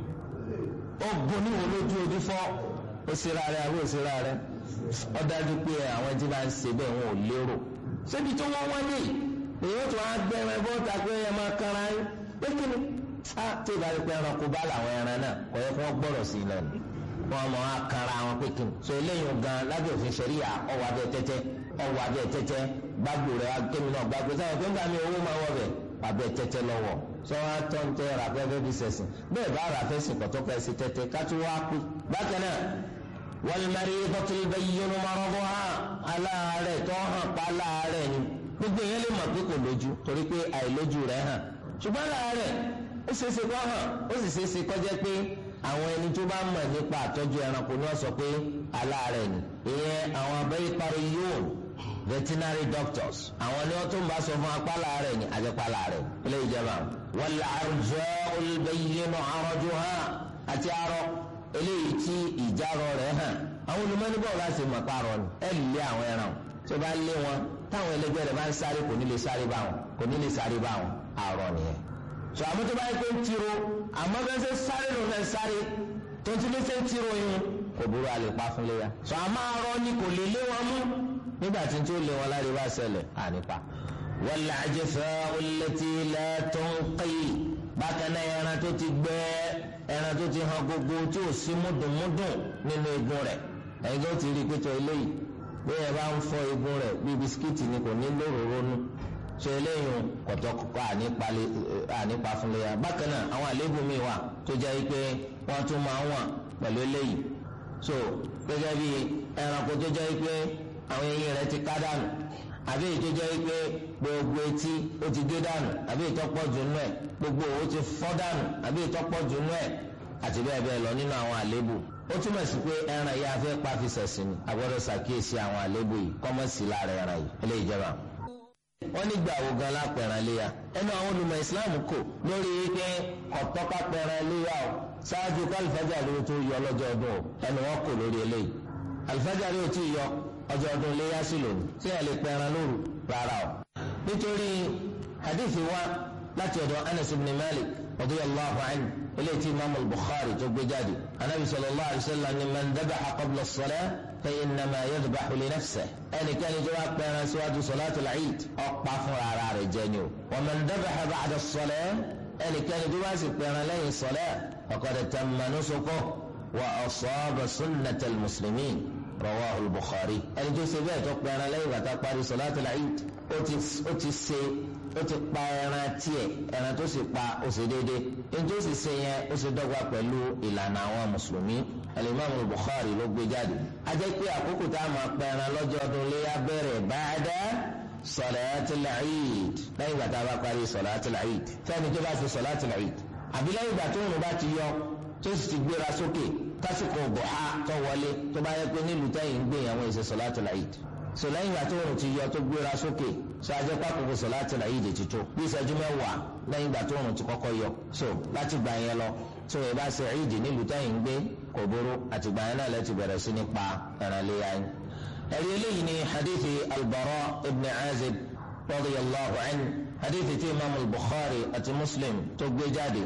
ogun níwò lójú ojú fọ ó ṣera rẹ àbí ó ṣera rẹ ó dájú pé àwọn tí máa ń ṣe bẹ́ẹ̀ wọn ò lérò ṣébi tó wọ́n wọ́n lè èyí tó wá gbẹrẹ bọ́ta pé ẹ máa kára yín pé kí ni á tí ìbá rí pé ẹranko bá làwọn ẹran náà kò yẹ kó wọ́n gbọ́dọ̀ sí i náà ni wọn mọ akara wọn pé kí n so eléyìí gan lábẹ́ òfin ṣẹ̀ríyà ọwọ́ abẹ́ tẹ́tẹ́ ọwọ́ abẹ́ tẹ́tẹ́ gbàgbó rẹ̀ kémi náà gbàgbó sáyẹn pé nígbà mi owó máa wọ bẹ̀ abẹ́ tẹ́tẹ́ lọ́wọ́ sọ wá tọ́ ń tẹ́ ràfẹ́ fẹ́ fi sẹ̀sìn bẹ́ẹ̀ bá ràfẹ́ sìn kọ́tọ́ fẹ́ sí tẹ́tẹ́ kátó wá pé bákan náà wal-maridatu al-bayyinu maraduha aláàárẹ̀ tó hàn pa aláàárẹ̀ ni gbogbo yẹn lè mọ̀ pé kò lójú torí pé àìlójú rẹ̀ hàn ṣùgbọ́n aláàárẹ̀ ó ṣeéṣe kó hàn ó sì ṣeéṣe kó jẹ́ pé àwọn ẹni tó bá mọ̀ nípa àtọ́jú ẹranko ni wọ́n sọ pé aláàárẹ̀ ni ìyẹn àwọn abẹ́rẹ́ parí yóò veterinary doctors àwọn ni wọ́n tó ń bá sọ fún apá láàárẹ̀ ni àjẹpá láàárẹ̀ ilé ìjẹba wal arja'ul bayyinu arajuha àti arọ eléyìí tí ìjárọ rẹ̀ hàn àwọn olùmọ́nibọ̀ láti mọ̀ parọ́ ni ẹ̀ lé àwọn ẹran tó bá lé wọn táwọn ẹlẹgbẹ́ rẹ̀ bá ń sáré kò ní lè sáré bá wọn kò ní lè sáré bá wọn àrọ nìyẹn sọ àmọ́ tó bá yẹ pé ń tiro àmọ́ bẹ́ẹ̀ ṣe sáré ló fẹ́ sáré tó ti lé ṣe ń tiro yín kò burú a lè pa fún léya sọ àmọ́ arọ ni kò lè lé wọn mú nígbà tí tí ó lé wọn láre bá ṣẹlẹ̀ ànípa. wal ajfa'u allati la tunqi bákan náà ẹran tó ti gbẹ ẹran tó ti hàn gbogbo tí ò sí múdùnmúdùn nínú eegun rẹ̀ ẹ̀yin tó ti rí pété eléyìí bí ẹ bá ń fọ eegun rẹ̀ bí bisikíìtì ni kò ní lóròró nù so eléyìí kọ̀tọ̀kọ̀ ànípa fún léya bákan náà àwọn àléébù mi wà tó jẹ́ pé wọ́n tún máa ń wà pẹ̀lú eléyìí so gẹ́gẹ́ bí ẹranko tó jẹ́ pé àwọn eyín rẹ̀ ti ká dànù àbí èyí tó jẹ́ pé gbogbo etí ó ti gé dànù àbí ìtọ́pọ̀ jù nù ẹ̀ gbogbo òwò ti fọ́ dànù àbí ìtọ́pọ̀ jù nù ẹ̀ àti bẹ́ẹ̀ bẹ́ẹ̀ lọ nínú àwọn àléébù ó túmọ̀ sí pé ẹran yìí afẹ́ pa fi sẹ̀sìn ni àgbọ̀dọ̀ ṣàkíyèsí àwọn àléébù yìí kọ́mọ̀sí lára ẹran yìí eléyìí jẹba wọ́n nígbà wo gan lápẹ̀ràn léya ẹnu àwọn olùmọ̀ islam kò lórí pé ọ̀tọ́ká pẹ̀ràn léya o ṣáájú kó alifájà ló tó yọ lọ́jọ́ ọdún o ẹnu wọn kò lórí eléyìí alifájà ló ti yọ ọjọ́ ọdún léya sí lòun tí ẹ lè pẹ̀ràn lóru rárá o. nítorí hadithi wa láti ọ̀dọ̀ anas ibn malik radiyallahu anhu eléyìí tí imaamu bukhari tó gbé jáde anabi sallallahu alayhi wa sallam ni man dabaxa qabla as-salah فإنما يذبح لنفسه ẹni kẹ́ni tó bá pẹran síwájú sọláàtì làyíd ọ̀pá fúnra ara rẹ̀ jẹ ni o ومن ذبح بعد الصلاة ẹni kẹ́ni tó bá sì pẹran lẹ́yìn sọlá فقد تم نسكه وأصاب سنة المسلمين رواه البخاري ẹni tó ṣe bẹ́ẹ̀ tó pẹran lẹ́yìn bàtà parí sọláàtì làyíd ó ti ṣe ó ti pa ẹran tiẹ̀ ẹran tó sì pa ó sì déédé ní tó sì ṣe yẹn ó sì dọ́gba pẹ̀lú ìlànà àwọn mùsùlùmí alimami bukhari ló gbé jáde a jẹ́ pé àkókò tá a máa pa ẹran lọ́jọ́ ọdún léyà bẹ̀rẹ̀ báadá sọ̀láàtìl Eid lẹ́yìn ìgbà tá a bá parí sọ̀láàtìl Eid fẹ́ni tó bá fi sọ̀láàtìl Eid àbí lẹ́yìn ìgbà tó ń bá ti yọ tó sì ti gbéra sókè tásìkò bọ̀há tó wọlé tó bá yẹ pé nílùú tẹ́yìn ń gbé àwọn èsè sọ̀láàtìl Eid so lẹ́yìn ìgbà tó ń ti yọ tó gbéra sókè so ajẹ́ pákòkò sọ̀láàtìl Eid ti tó bí ìṣẹ́jú mẹ́wàá lẹ́yìn ìgbà tó ń ti kọ́kọ́ yọ so láti gbà yẹn lọ tó yẹ bá ṣe Eid nílùú tẹ́yìn ń gbé kò burú àtìgbà yẹn náà lẹ́ti bẹ̀rẹ̀ sí ní pa ẹran léyà yín ẹ̀rí eléyìí ni hadithi albara ibn azib radiyallahu anhu hadithi tí imaamu al-bukhari àti muslim tó gbé jáde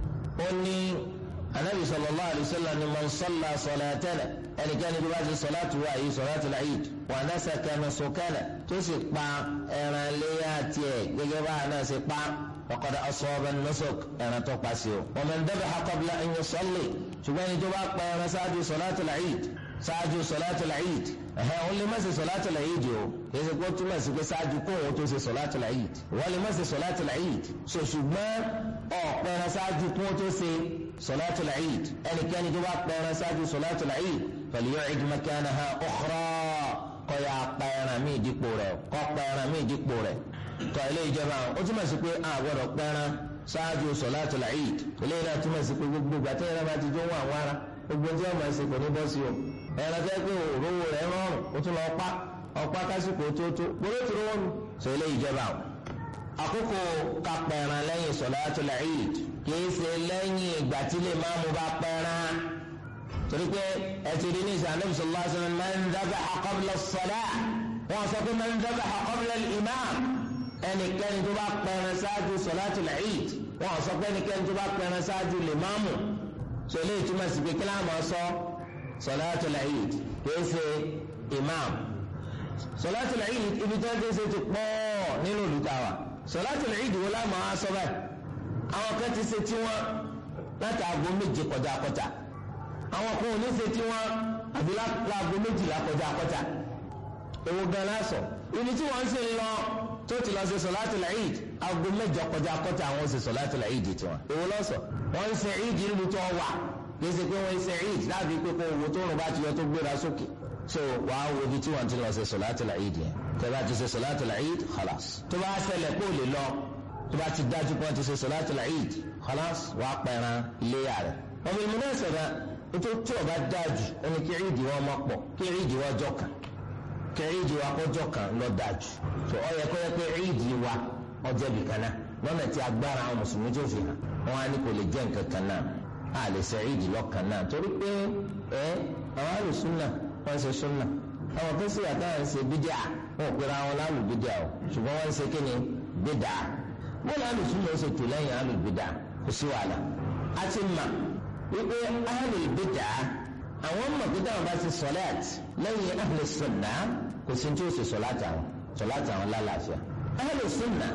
ó ní anabi sallallahu alayhi wa sallam ni man salla salatana ẹnikẹ́ni tó bá ti salatu wa yìí salatu al-eid wa nasaka nusukana tó sì pa ẹran léyà tiẹ̀ gẹ́gẹ́ bá a náà ṣe pa faqad asaba an-nusuk ẹran tó pa sí o wa man dabaha qabla an yusalli ṣùgbọ́n ẹni tó bá pa ẹran ṣáájú salatu al-eid ṣáájú sọláàtì làyíd ẹ̀hẹ́ òun lè má ṣe sọláàtì làyíd o kì í ṣe kó túmọ̀ sí pé ṣáájú kó òun tó ṣe sọláàtì làyíd wọ́n lè má ṣe sọláàtì làyíd so ṣùgbọ́n ọ̀pẹ̀rẹ̀ ṣáájú kó tó ṣe sọláàtì làyíd ẹnikẹ́ni tó bá pẹ̀rẹ̀ ṣáájú sọláàtì làyíd falyu'id makanaha ukhra kọ́ ya pẹ̀rẹ̀ mí dípò rẹ̀ kọ́ pẹ̀rẹ̀ mí dípò rẹ̀ tọ́ ilé ìjọba ó túmọ̀ sí pé a gbọ́dọ̀ pẹ̀rẹ̀ ṣáájú sọláàtì làyíd ilé ìjọba túmọ̀ sí pé gbogbo gbàtẹ́yẹrẹ bá ti jó wọn àwọn ará gbogbo tí wọn máa ṣe kò ní bọ́ sí o ẹ̀rọ tẹ́ pé òróró rẹ̀ rọrùn ó tún lọ pa ọ̀pá kásìkò tó tó gbọ́dọ̀ tó rọrùn sọ ilé ìjọba o. àkókò kápẹ́ran lẹ́yìn sọ̀látul Eid kìí ṣe lẹ́yìn ìgbà tí lè máa mú bá pẹ́ran torí pé ẹ ti rí ní ìsàlẹ̀ bisalòlá sọ̀rọ̀ man dhabaha qabla as-salah wọn sọ pé man dhabaha qabla al-imam ẹnikẹ́ni tó bá pẹ́ran ṣáájú sọ̀látul Eid wọn sọ pé ẹnikẹ́ni tó bá pẹ́ran ṣáájú lè máa mú so eléyìí túmọ̀ sí pé kí láwọn máa sọ sọláàtúl Eid kìí ṣe imam sọláàtúl Eid ibi tí wọ́n ti ṣe ti pọ̀ nínú olùtàwà sọláàtúl Eid wo láwọn máa sọ báyìí àwọn kan ti ṣe tiwọn láti aago méje kọjá kọjá àwọn kan ò ní ṣe tiwọn àbí láago méjìlá kọjá kọjá èwo gan lásọ ibi tí wọ́n ń ṣe lọ tó ti lọ ṣe sọláàtúl Eid aago mẹ́jọ kọjá kọjá àwọn ṣe sọláàtúl Eid tiwọn èwo lọ́sọ̀ wọ́n ń ṣe Eid níbi tó wà kì í ṣe pé wọ́n ń ṣe Eid láàbí pé kó owó tó rùn bá ti yọ tó gbéra sókè so wàá wo ibi tí wọ́n ti lọ ṣe sọláàtúl Eid yẹn tẹ́ bá ti ṣe sọláàtúl Eid khalas tó bá ṣẹlẹ̀ kó lè lọ tó bá ti dájú pé wọ́n ti ṣe sọláàtúl Eid khalas wàá pẹran iléyà rẹ̀ wọ́n fi múná ṣẹ̀dá nítorí tí ọba dájú ẹni kí Eid wọn mọ̀ pọ̀ kí Eid wọn jọ kàn kí Eid wa kọjọ́ kan lọ dájú so ọ yẹ kó yẹ pé Eid wa ọjọ́ bìkan náà lọ́nà tí agbára àwọn mùsùlùmí tó fi hàn wọn á ní kò lè jẹ́ nǹkan kan náà a lè ṣe ìdí lọ́kàn náà torí pé ẹ àwọn alùsùnà wọn ṣe súnà àwọn kan sì àtàwọn ń ṣe bídíà wọn ò pera wọn lálù bídíà o ṣùgbọ́n wọ́n ń ṣe kíni bídà wọn lálù súnà ó ṣe tò lẹ́yìn alù bídà kò sí wàhálà a ti mà wípé alù bídà àwọn mọ̀ pé táwọn bá ti sọ̀láàt lẹ́yìn alù súnà kò sí tí ó ṣe sọ̀láàt àwọn sọ̀láàt àwọn lálàáfíà alù súnà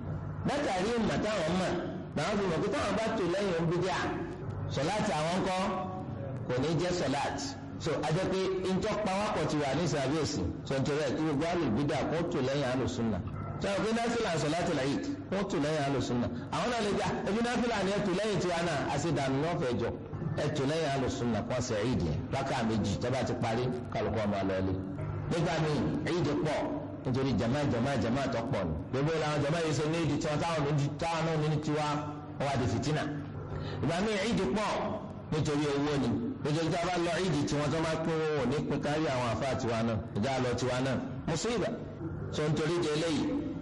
látàrí ìmọ̀ táwọn mọ̀ làwọn fi mọ̀ pé táwọn bá tò lẹ́yìn bídíà sọláàtì àwọn kọ́ kò ní jẹ́ sọláàtì so ajẹ́ pé njọ́ pawápọ̀ ti wà ní sàbíyèsí sọ̀tẹ̀rẹ̀ kí gbogbo alùbídà kó tò lẹ́yìn alùsùnà sọ̀rọ̀ pé náfìlà sọláàtì làyè kó tò lẹ́yìn alùsùnà àwọn náà lè gbà ebi náfìlà ni ẹ tò lẹ́yìn tiwa náà àṣedànù náà fẹ́ jọ ẹ tò lẹ́yìn alùsùnà kó ṣe ìdí rákà méjì tọ́ba ti parí kálukú ọmọ lọ́ọ́lé nígbà míì ìdí pọ̀ nítorí jama jama jama tó pọ̀ ní gbogbo làwọn jama yìí ṣe ní ìdí tiwọn táwọn náà ní tiwa wọn wà di fìtínà ìgbà míì ìdí pọ̀ nítorí owó ni nítorí tí a bá lọ ìdí tí wọ́n tó máa pín owó ní pín kárí àwọn àfa tiwa náà ìjà lọ tiwa náà mùsùlùmí tó ń torí di eléyìí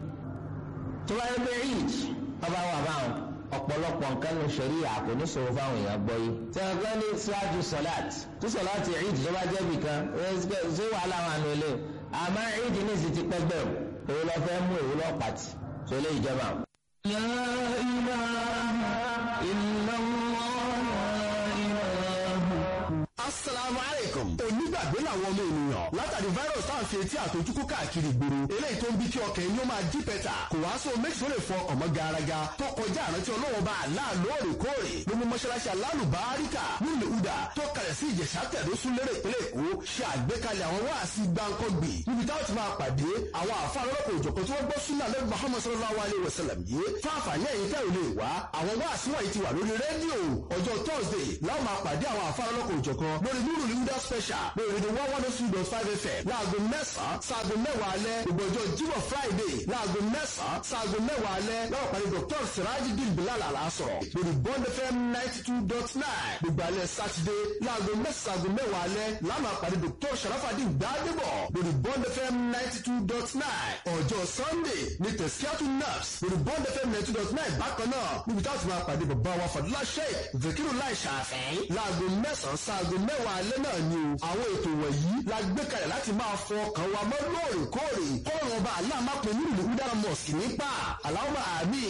tó bá yẹ pé ìdí wọ́n bá wà báwọn ọ̀pọ̀lọpọ̀ nǹkan ní sọ̀rí àpò ní sọ̀rọ̀ fáwọn èèyàn gbọ́ yìí tí wọ́n gbọ́ ní síwájú sọ̀láàt tí sọ̀láàt ìdí tó bá jẹ́ bì kan ṣé wàhálà wà nù ilé àmọ́ ìdí ní ìsìn ti pẹ́gbẹ́ òun lọ fẹ́ mú òun lọ pàtì tó lé ìjọba. لا إله إلا الله لا إله asalaamu aleykum. onígbàgbé làwọn ọmọ ènìyàn látàrí virus tá à ń fi etí àtọjúkú káàkiri ìgboro eléyìí tó ń bí kí ọkàn ẹni ó máa jí pẹ́tà kò wá sóhun méjì tó lè fọ ọmọ garaga tó kọjá àrántí ọlọ́wọ́ bá àlá lóòrèkóòrè ló mú mọ́ṣáláṣí alálùbáríkà nílùú ìhùdà tó kalẹ̀ sí ìjẹ̀sà tẹ̀dó súnlérè ìpínlẹ̀ èkó ṣe àgbékalẹ̀ àwọn wáàsí gbáǹkọ́gbì níbi táwọn ti máa pàdé àwọn àfa lọ́lọ́kọ̀ òjọ̀kan tí wọ́n gbọ́ súnà lẹ́nu muhammad sallallahu alayhi wa sallam yìí fún àǹfààní ẹ̀yin tẹ́ ò lè wá àwọn wáàsí wọ̀nyí ti wà lórí rédíò ọjọ́ thursday láwọn máa pàdé àwọn àfa lọ́lọ́kọ̀ òjọ̀kan lórí nuru linda special lórí rédíò one one two dot five fm láago mẹ́sàn-án sáago mẹ́wàá alẹ́ gbogbo ọjọ́ jímọ̀ friday láago mẹ́sàn-án sáago mẹ́wàá alẹ́ láwọn pàdé dr sirajidin bilal alasọ̀rọ̀ lórí bond fm ninety two dot nine gbogbo alẹ́ sátidé láago mẹ́sàn-án mẹ́wàá alẹ́ láwọn pàdé dr sharafadin gbadebo lórí bond fm ninety two dot nine ọjọ́ sunday ní tẹ̀síkíátù nurse lórí bond fm ninety two dot nine bákan náà níbi táwọn ti máa pàdé bàbá wa fàdúrà sheik zikiru lai ṣàfẹ́ láago mẹ́sàn-án sáago mẹ́wàá alẹ́ náà ni o àwọn ètò wọ̀nyí la gbé kalẹ̀ láti máa fọ ọkàn wa mọ́ lóòrèkóòrè kọ́rọ̀ ọba aláàmápẹ̀ nínú ìlú udara mosque nípa aláwọ̀ àmì.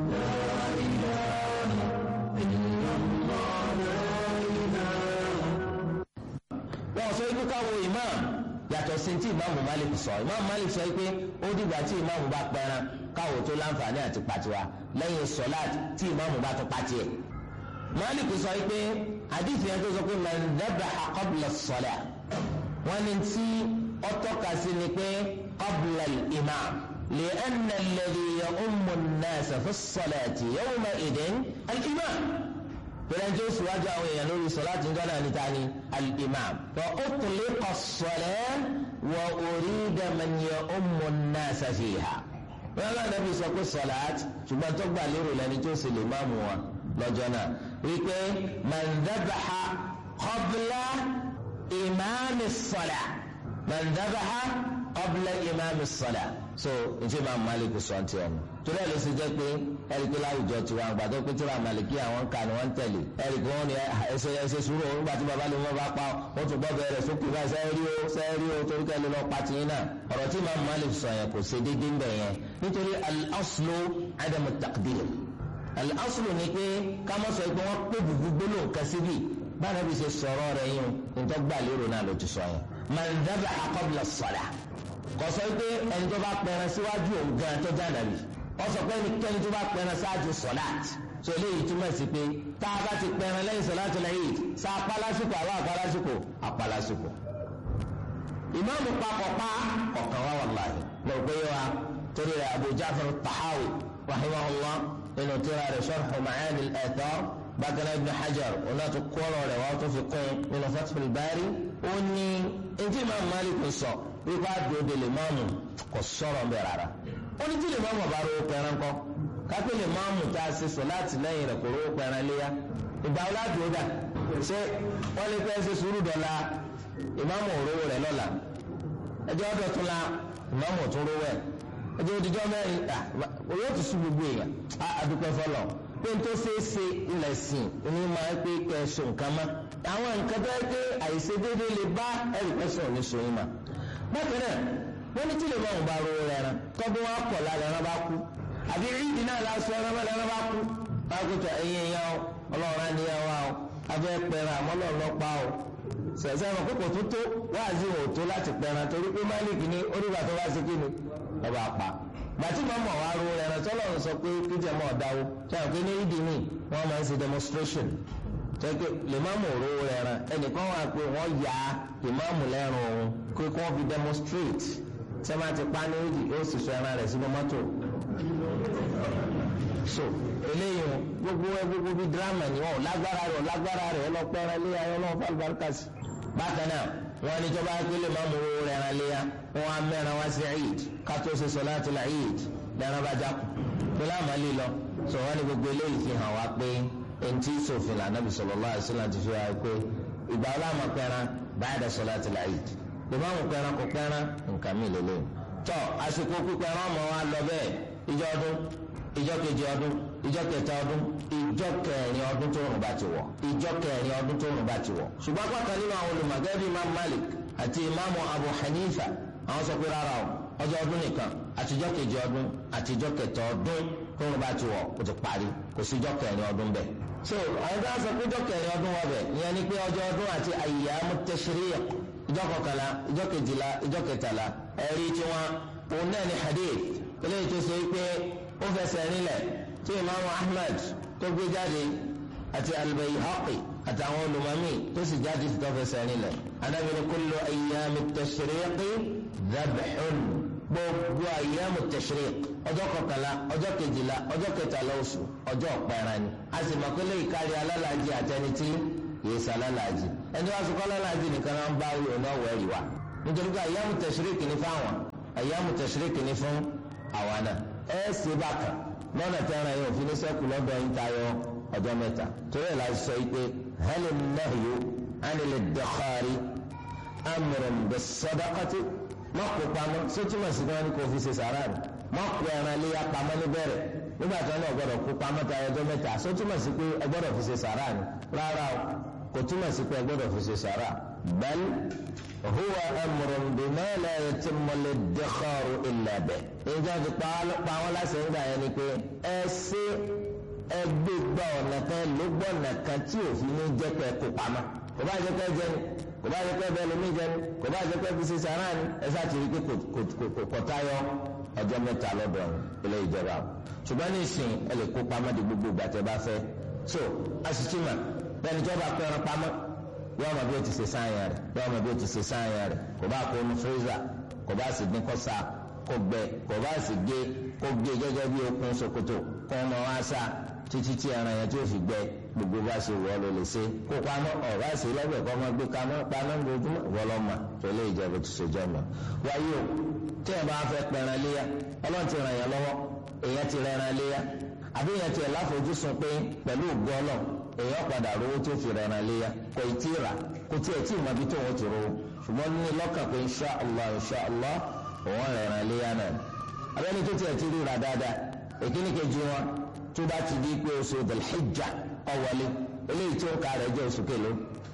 wọn sọ ikú káwo imam yàtọ̀ sí tí imam malik sọ imam malik sọ pé ó dìgbà tí imam bá pẹran káwo tó láǹfààní àti pàtiwa lẹ́yìn sọláàt tí imam bá tó pàtì ẹ̀ malik sọ pé àdìsí yẹn tó sọ pé man dhabaha qabla as-salah wọn ní tí ó tọ́ka sí ni pé qabla al-imam لأن الذي يؤم الناس في الصلاة يومئذ الإمام fẹlẹ́njẹ́ oṣù wájú àwọn èèyàn lórí sọláàtì ń gánà níta ni al-imam wa utliqa as-salah wa urida man ya'ummu an-nasa fiha. wọ́n lọ́nà nàbí sọ pé sọláàtì ṣùgbọ́n tó gbà lérò lẹ́ni tó sì lè máàmù wọn lọ́jọ́ náà wípé man dhabaha qabla imami as-salah man dhabaha qabla imami as-salah so njẹ́ máa Malik sọ ti ọ̀nà torí ẹ̀ ló ṣe jẹ́ pé ẹ̀ríkì láwùjọ tí wọn àgbàdo pé tí wọn Màlìkí àwọn kà ní wọn tẹ̀lé ẹ̀ríkì wọn ni ẹsẹ̀ ẹsẹ̀ sùúrù òun gbà tí baba lè wọn bá pa wọn tún gbọ́dọ̀ rẹ̀ sókè báyìí sẹ́ẹ̀rí o sẹ́ẹ̀rí o torí kẹ́lẹ́ lọ pa tiyín náà ọ̀rọ̀ tí máa Malik sọ yẹn kò ṣe déédéé ń bẹ̀ yẹn nítorí al-aslu adamu taqdir al-aslu ni pé ká má sọ pé wọ́n pé gbogbo gbólóhùn kan síbi báyìí bí ṣe sọ̀rọ̀ rẹ̀ yín nítorí gbà lérò náà ló ti sọ yẹn man dhabaha qabla as-salah kò sọ pé ẹni tó bá pẹran síwájú òun gan tó já nàbì wọ́n sọ pé ẹnikẹ́ni tó bá pẹran ṣáájú sọ̀láàt so eléyìí túmọ̀ sí pé tá a bá ti pẹran lẹ́yìn sọ̀láàt lẹ́yìn sá apálásìkò àwọn apálásìkò apálásìkò. ìmáàmù papọ̀ pa ọ̀kan wá wàláhì lọ pé wa torí rẹ̀ Abu Ja'far Tahawi rahimahullah nínú tíra rẹ̀ Sharh Ma'ani al-Athar bákan náà Ibn Hajar òun náà tó kọ́rọ̀ rẹ̀ wọ́n tó fi kún nínú Fathul Bari ó ní etí Imam Malik sọ wípé àdóde lè máàmù kò sọ̀rọ̀ ń bẹ̀ rárá ó ní tí lè máàmù ọ̀bá rówó pẹran kọ́ kápẹ́ lè máàmù tá a ṣe sọ láti lẹ́yìn rẹ̀ kò rówó pẹran léyà ìgbà wo láti ó dà ṣé wọ́n lè fẹ́ ṣe sùúrù dọ̀la ìmáàmù òróró rẹ̀ lọ́la ẹjọ́ ọdọ̀ tún la ìmáàmù tún rówó ẹ̀ ẹjọ́ òdìjọ́ mẹ́rin owó ti sùn gbogbo èèyàn àdúpẹ́ fọlọ́ pé n tó ṣeé ṣe ilẹ̀ sìn ní máa ń pé kẹsùn nǹkan mọ́ àwọn nǹkan tó yẹ pé àìṣedéédéé lè bá ẹ̀rì pẹ́sàn ní sòyìn mà bákan náà wọ́n ní tí lè máa ń ba rówó rẹ̀ rán tọ́dún wọn pọ̀ lára ẹran bá kú àbí ìdí náà lásọ ẹran mẹ́lẹ̀ ẹran bá kú bákútọ̀ ẹ̀yìn ẹ̀yàn o ọlọ́run á ní ẹ̀ wá o abẹ́ pẹ̀rẹ̀ àmọ́ lọ́ọ̀ lọ́ pa o sẹ̀sẹ̀ ẹ̀rọ kókò tó tó wáàzí ò tó láti pẹ̀rẹ̀ torí pé máàlìkì ní onígbà tó bá ṣe kí ni ọba pa gbàtí màmá wa ro ẹran tọ́lọ̀ ń sọ pé kíjẹ̀ mọ́ ọ̀dáwó sọ̀rọ̀ pé ní ìdí mi wọ́n máa ń ṣe demonstration tẹ́kẹ́ lèmáàmù òróró ẹran ẹnìkan wà pé wọ́n ya lèmáàmù lẹ́rùn òun pé kí wọ́n fi demonstrate sẹ́mi àti pani ìdí yóò sì sọ ẹran rẹ̀ sínú mọ́tò so eléyìí gbogbo ẹ gbogbo bíi drama ni wọn ò lágbára rẹ̀ ò lágbára rẹ̀ ọlọ́pẹ́ ẹran léya ọlọ́wọ́ fàlùbáríkà sí bákan náà wọn ní jọba pélé máa mú owó rẹ̀ ẹran léya wọn á mẹ́ran wá sí eid kátó ṣe sọláàtì la eid lẹ́ran bá jákù pé láàmú lílọ sọ wọn ní gbogbo eléyìí fi hàn wá pé eŋti sòfin la anabi sallallahu alaihi wasallam ti fi wá pé ìgbà ọlọ́mọ pẹ́ran báyìí sọláàtì la eid ìmáàmù pẹ́ran kò pẹ́ran nǹkan mi lélẹ̀ tọ́ àsìkò pípẹ́ran ọmọ wa lọ bẹ́ẹ̀ ìjọ ọdún ìjọ kejì ọdún ìjọ kẹta ọdún ìjọ kẹrin ọdún tó rùn bá ti wọ̀ ìjọ kẹrin ọdún tó rùn bá ti wọ̀ ṣùgbọ́n pàtàkì nínú àwọn olùmọ̀gẹ́bí imam malik àti imam abu hanifa àwọn sọ pé rárá o ọjọ́ ọdún nìkan àtijọ́ kejì ọdún àtijọ́ kẹta ọdún tó rùn bá ti wọ̀ ó ti parí kò sí ìjọ kẹrin ọdún bẹ́ẹ̀ so àwọn tó ń sọ pé ọjọ́ kẹrin ọdún wọbẹ̀ ìyẹn ni pé ọjọ́ ọdún àti ayyamu tashriq ìjọ kọkànlá ìjọ kejìlá ìjọ kẹtàlá ẹ̀rí tí wọn òun náà ní hadith eléyìí tó ṣe pé ó fẹsẹ̀ rinlẹ̀ tí imaamu ahmed tó gbé jáde àti al-Bayhaqi àtàwọn olùmọ̀mí tó sì jáde tó fẹsẹ̀ rinlẹ̀ Ànábì ní kullu ayyami tashriqi dhabhun gbogbo ayyamu tashriq ọjọ́ kọkànlá ọjọ́ kejìlá ọjọ́ kẹtàlá oṣù ọjọ́ ọ̀pẹ̀rẹ̀ ni a sì mọ̀ pé lẹ́yìn kárí alálàájì àtẹnití yìí sá alálàájì ẹni wá sọ kọ́ alálàájì nìkan náà ń bá wíwọ̀ náà wọ̀ ẹ̀rì wa nítorí pé ayyamu tashriq ní fáwọn ayyamu tashriq ní fún àwa náà ẹ ṣe bákan lọ́nà tẹ́ran yóò fi ní sẹ́kù lọ́dọ̀ yín tayọ ọjọ́ mẹ́ta torí ẹ̀ la sọ yìí pé hal an-nahyu 'ani al-iddikhari amrun bis-sadaqati má kó pamọ́ sótúmọ̀ sí wọn ni kò fi ṣe sàrà rẹ̀ má kó ẹran léyà pamọ́ níbẹ̀rẹ̀ nígbà tí wọn náà gbọ́dọ̀ kó pamọ́ tayọ ọjọ́ mẹ́ta sótúmọ̀ sí pé ẹ gbọ́dọ̀ fi ṣe sàrà ni rárá o kò túmọ̀ sí pé ẹ gbọ́dọ̀ fi ṣe sàrà bal huwa amrun bima la yatimmu al-iddikharu illa bihi ìjọba ti pa wọn láṣẹ nígbà yẹn ni pé ẹ ṣe ẹgbẹ́ gba ọ̀nà kan ló gbọ́ ọ̀nà kan tí òfin ní jẹ́ pé kó pamọ́ kò bá jẹ́ pé jẹ́ ni kò bá jẹ́ pé bẹ́ẹ̀ lómi jẹ́ ni kò bá jẹ́ pé fi ṣe sàrà ni ẹ ṣáà ti rí pé kò tayọ ọjọ́ mẹ́ta lọ́dọ̀ ilé ìjọba ṣùgbọ́n ní ìsìn ẹ lè kó pamọ́ di gbogbo ìgbà tẹ́ bá fẹ́ so asitima bẹ́ẹ̀ni tí wọ́n bá pẹ́ ẹran pamọ́ yọ ọmọ bí o ti ṣe sáyẹn rẹ̀ yọ ọmọ bí o ti ṣe sáyẹn rẹ̀ kò bá kó nu fírísà kò bá sì dín kọ́ sáà kó gbẹ kò bá sì gé kó gé gẹ́gẹ́ bí okùn ṣòkòtò kó ọmọ wa sá títí tí ẹran yẹn tí ó fi gbẹ gbogbo bá ṣe wọ́ ló lè ṣe kó pamọ́ ọ̀rá sí lọ́gbẹ̀ẹ́ kọ́ ọmọ gbé pamọ́ pamọ́ lójúmọ́ wọlọ́mà tó lè jẹ́ bó ti ṣe jẹ́ mọ́. wáyé o tí ẹ bá fẹ́ pẹran léyà ọlọ́run ti ràn yẹn lọ́wọ́ èèyàn ti rẹran léyà àbí èèyàn ti ẹ̀ láfojúsùn pé pẹ̀lú ògbọ́ ọlọ́ èèyàn padà rówó tó fi rẹran léyà kò ì tí ì rà kò tí ẹ̀ tí ì mọ ibi tó wọ́n ti rówó ṣùgbọ́n ní lọ́kàn pé insha Allah insha Allah òun rẹ̀ràn léyà náà abẹ́ni tó tiẹ̀ ti ríra dáadáa èkíní kejì wọn tó bá ti di pé oṣù Dhul-Hijjah ọ̀wọ́lé eléyìí tí ó ka rẹ̀ jẹ́ oṣù kelo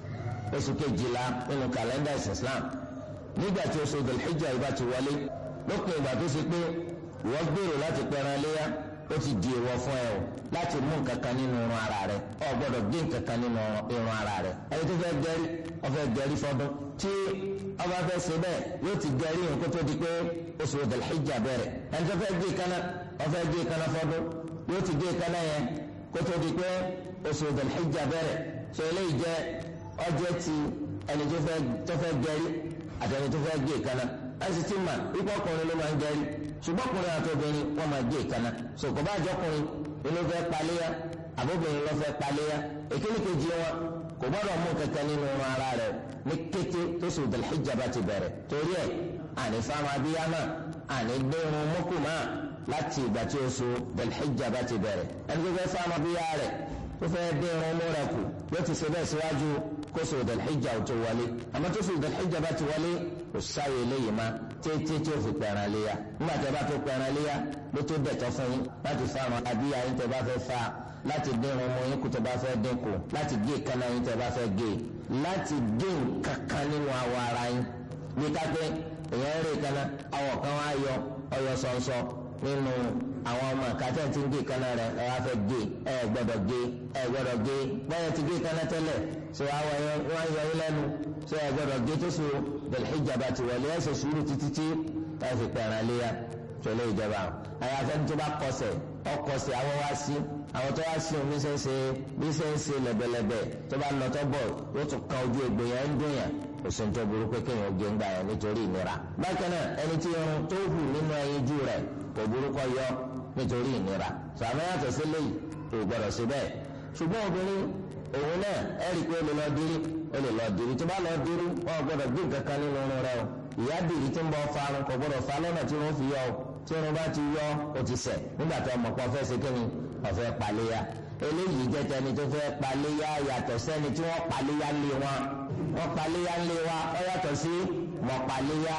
oṣù kejìlá nínú kàlẹ́ndà Islam nígbà tí oṣù Dhul-Hijjah yìí bá ti wọlé lópin ìgbà tó ṣe pé wọ́n gbèrò láti pẹran léyà ó ti di èèwọ̀ fún ẹ o láti mú nǹkan kan nínú irun ara rẹ o gbọ́dọ̀ gé nǹkan kan nínú irun ara rẹ ẹni tó fẹ́ gẹrí ó fẹ́ gẹrí fọdún tí ọba fẹ́ ṣe bẹ́ẹ̀ yóò ti gẹrí nǹkó tó di pé oṣù Dhul-Hijjah bẹ̀rẹ̀ ẹni tó fẹ́ gé kaná ó fẹ́ gé kaná fọdún yóò ti gé kaná yẹn kó tó di pé oṣù Dhul-Hijjah bẹ̀rẹ̀ sọ eléyìí jẹ́ ọjọ́ ti ẹni tó fẹ́ gẹrí àti ẹni tó fẹ́ gé kaná ẹsì ti mà ikú ọkùnrin ló máa ń gẹrí ṣùgbọ́n ọkùnrin àti obìnrin wọ́n máa gé ìkànnà sòkò bá àjọkùnrin ló fẹ́ paléyà àbóbìnrin ló fẹ́ paléyà èkíní kejì wọn kò gbọ́dọ̀ mú kankan nínú irun ara rẹ̀ ní kété tó sì Dhul-Hijjah bá ti bẹ̀rẹ̀ torí ẹ̀ àní fáwọn abíyá náà àní gbé irun mọ́kù náà láti ìgbà tí oṣù Dhul-Hijjah bá ti bẹ̀rẹ̀ ẹni tó fẹ́ fáwọn abíyá rẹ̀ tó fẹ́ dín irun mú rẹ̀ kù yóò ti ṣe bẹ́ẹ̀ síwájú kóso Dhul-Hijjah ò tó wọlé àmọ́ tó fi Dhul-Hijjah bá ti wọlé kò sáyé eléyìí má tètè tí ó fi pẹ̀ràn léyà nígbà tí a bá tó pẹ̀ràn léyà ló tó dẹ̀tọ́ fún yín láti fa àwọn abíyá yín tẹ́ bá fẹ́ fa láti dín irun mú yín kú tẹ́ bá fẹ́ dín kù láti gé ìkànnà yín tẹ́ bá fẹ́ gé láti gé nǹkankan nínú awọ ara yín bí kápẹ́ èèyàn rè kaná awọ kan wá yọ ọyọ sọ̀nsọ̀ nínú àwọn ọmọ kàtẹ́ tí ń gé ìkànnà rẹ̀ ẹ wá fẹ́ gé ẹ gbọ́dọ̀ gé ẹ gbọ́dọ̀ gé báyọ̀ ti gé ìkànnà tẹ́lẹ̀ ṣé àwọn yẹn wọ́n yọ yín lẹ́nu ṣé ẹ gbọ́dọ̀ gé tó so Dhul-Hijjah bá ti wọlé ẹsẹ̀ sùúrù títí tí ẹ fi pẹ̀ràn léyà tọ́lé ìjọba àyàfẹ́ ní tó bá kọsẹ̀ ọkọsẹ̀ àwọn wá sí àwọn tó wá sí omi ṣe ń ṣe bí ṣe ń ṣe lẹ̀bẹ̀lẹ̀bẹ̀ tó bá lọ tó bọ̀ yóò tún kan ojú egbò yẹn ń dùn yẹn kò sí ní tó burú pé kéèyàn gé ń gbà yẹn nítorí ìnira bákan náà ẹni tí irun tó hù nínú ẹyinjú rẹ̀ kò burú kó yọ nítorí ìnira sàmì yàtọ̀ sí léyìí kò gbọdọ̀ sí bẹ́ẹ̀ ṣùgbọ́n obìnrin òun náà ẹ rí i pé ó lè lọ dírí ó lè lọ dírí tó bá lọ dírí wọn ò gbọdọ̀ gbé nǹkan kan nínú irun rẹ̀ o ìyá dìrí tí ń bọ farun kò gbọdọ̀ fa lọ́nà tí wọ́n fi yọ o tí irun bá ti yọ ó ti sẹ̀ nígbà tó ọmọ kan fẹ́ ṣe kí ni ọ̀fẹ́ paléya eléyìí jẹ́ tẹni tó fẹ́ paléya yàtọ̀ sẹ́ni tí wọ́n paléya lé wọn wọ́n paléya lé wa ó yàtọ̀ sí mọ̀ paléya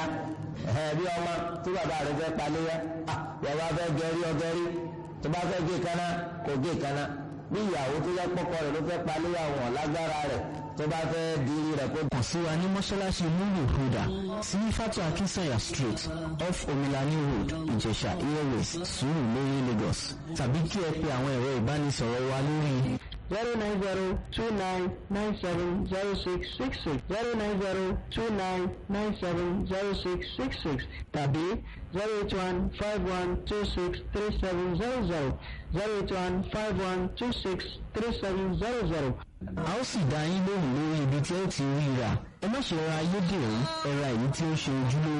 ẹ̀ bí ọmọ tí bàbá rẹ̀ fẹ́ paléya bàbá fẹ́ gẹrí ọgẹrí tó bá fẹ́ gé kaná kò gé kaná bí ìyàwó tó yẹ pọ́kọ rẹ̀ ló fẹ́ paléya wọn lágbára rẹ̀ tó bá fẹ́ dirí rẹ̀ kó. kàn sí wa ní mọ́ṣáláṣí múlù húdà sí fatu akinsanya street off omilani road ìjẹ̀ṣà airways sùúrù lórí lagos tàbí kí ẹ pe àwọn ẹ̀rọ ìbánisọ̀rọ̀ wa lórí zero nine zero two nine nine seven zero six six six zero nine zero two nine nine seven zero six six six tàbí zero eight one five one two six three seven zero zero zero eight one five one two six three seven zero zero. a ó sì dá yín lóhùn lórí ibi tí ẹ ti rí rà ẹ má ṣe ra ayédèrú ẹ ra èyí tí ó ṣe ojúlówó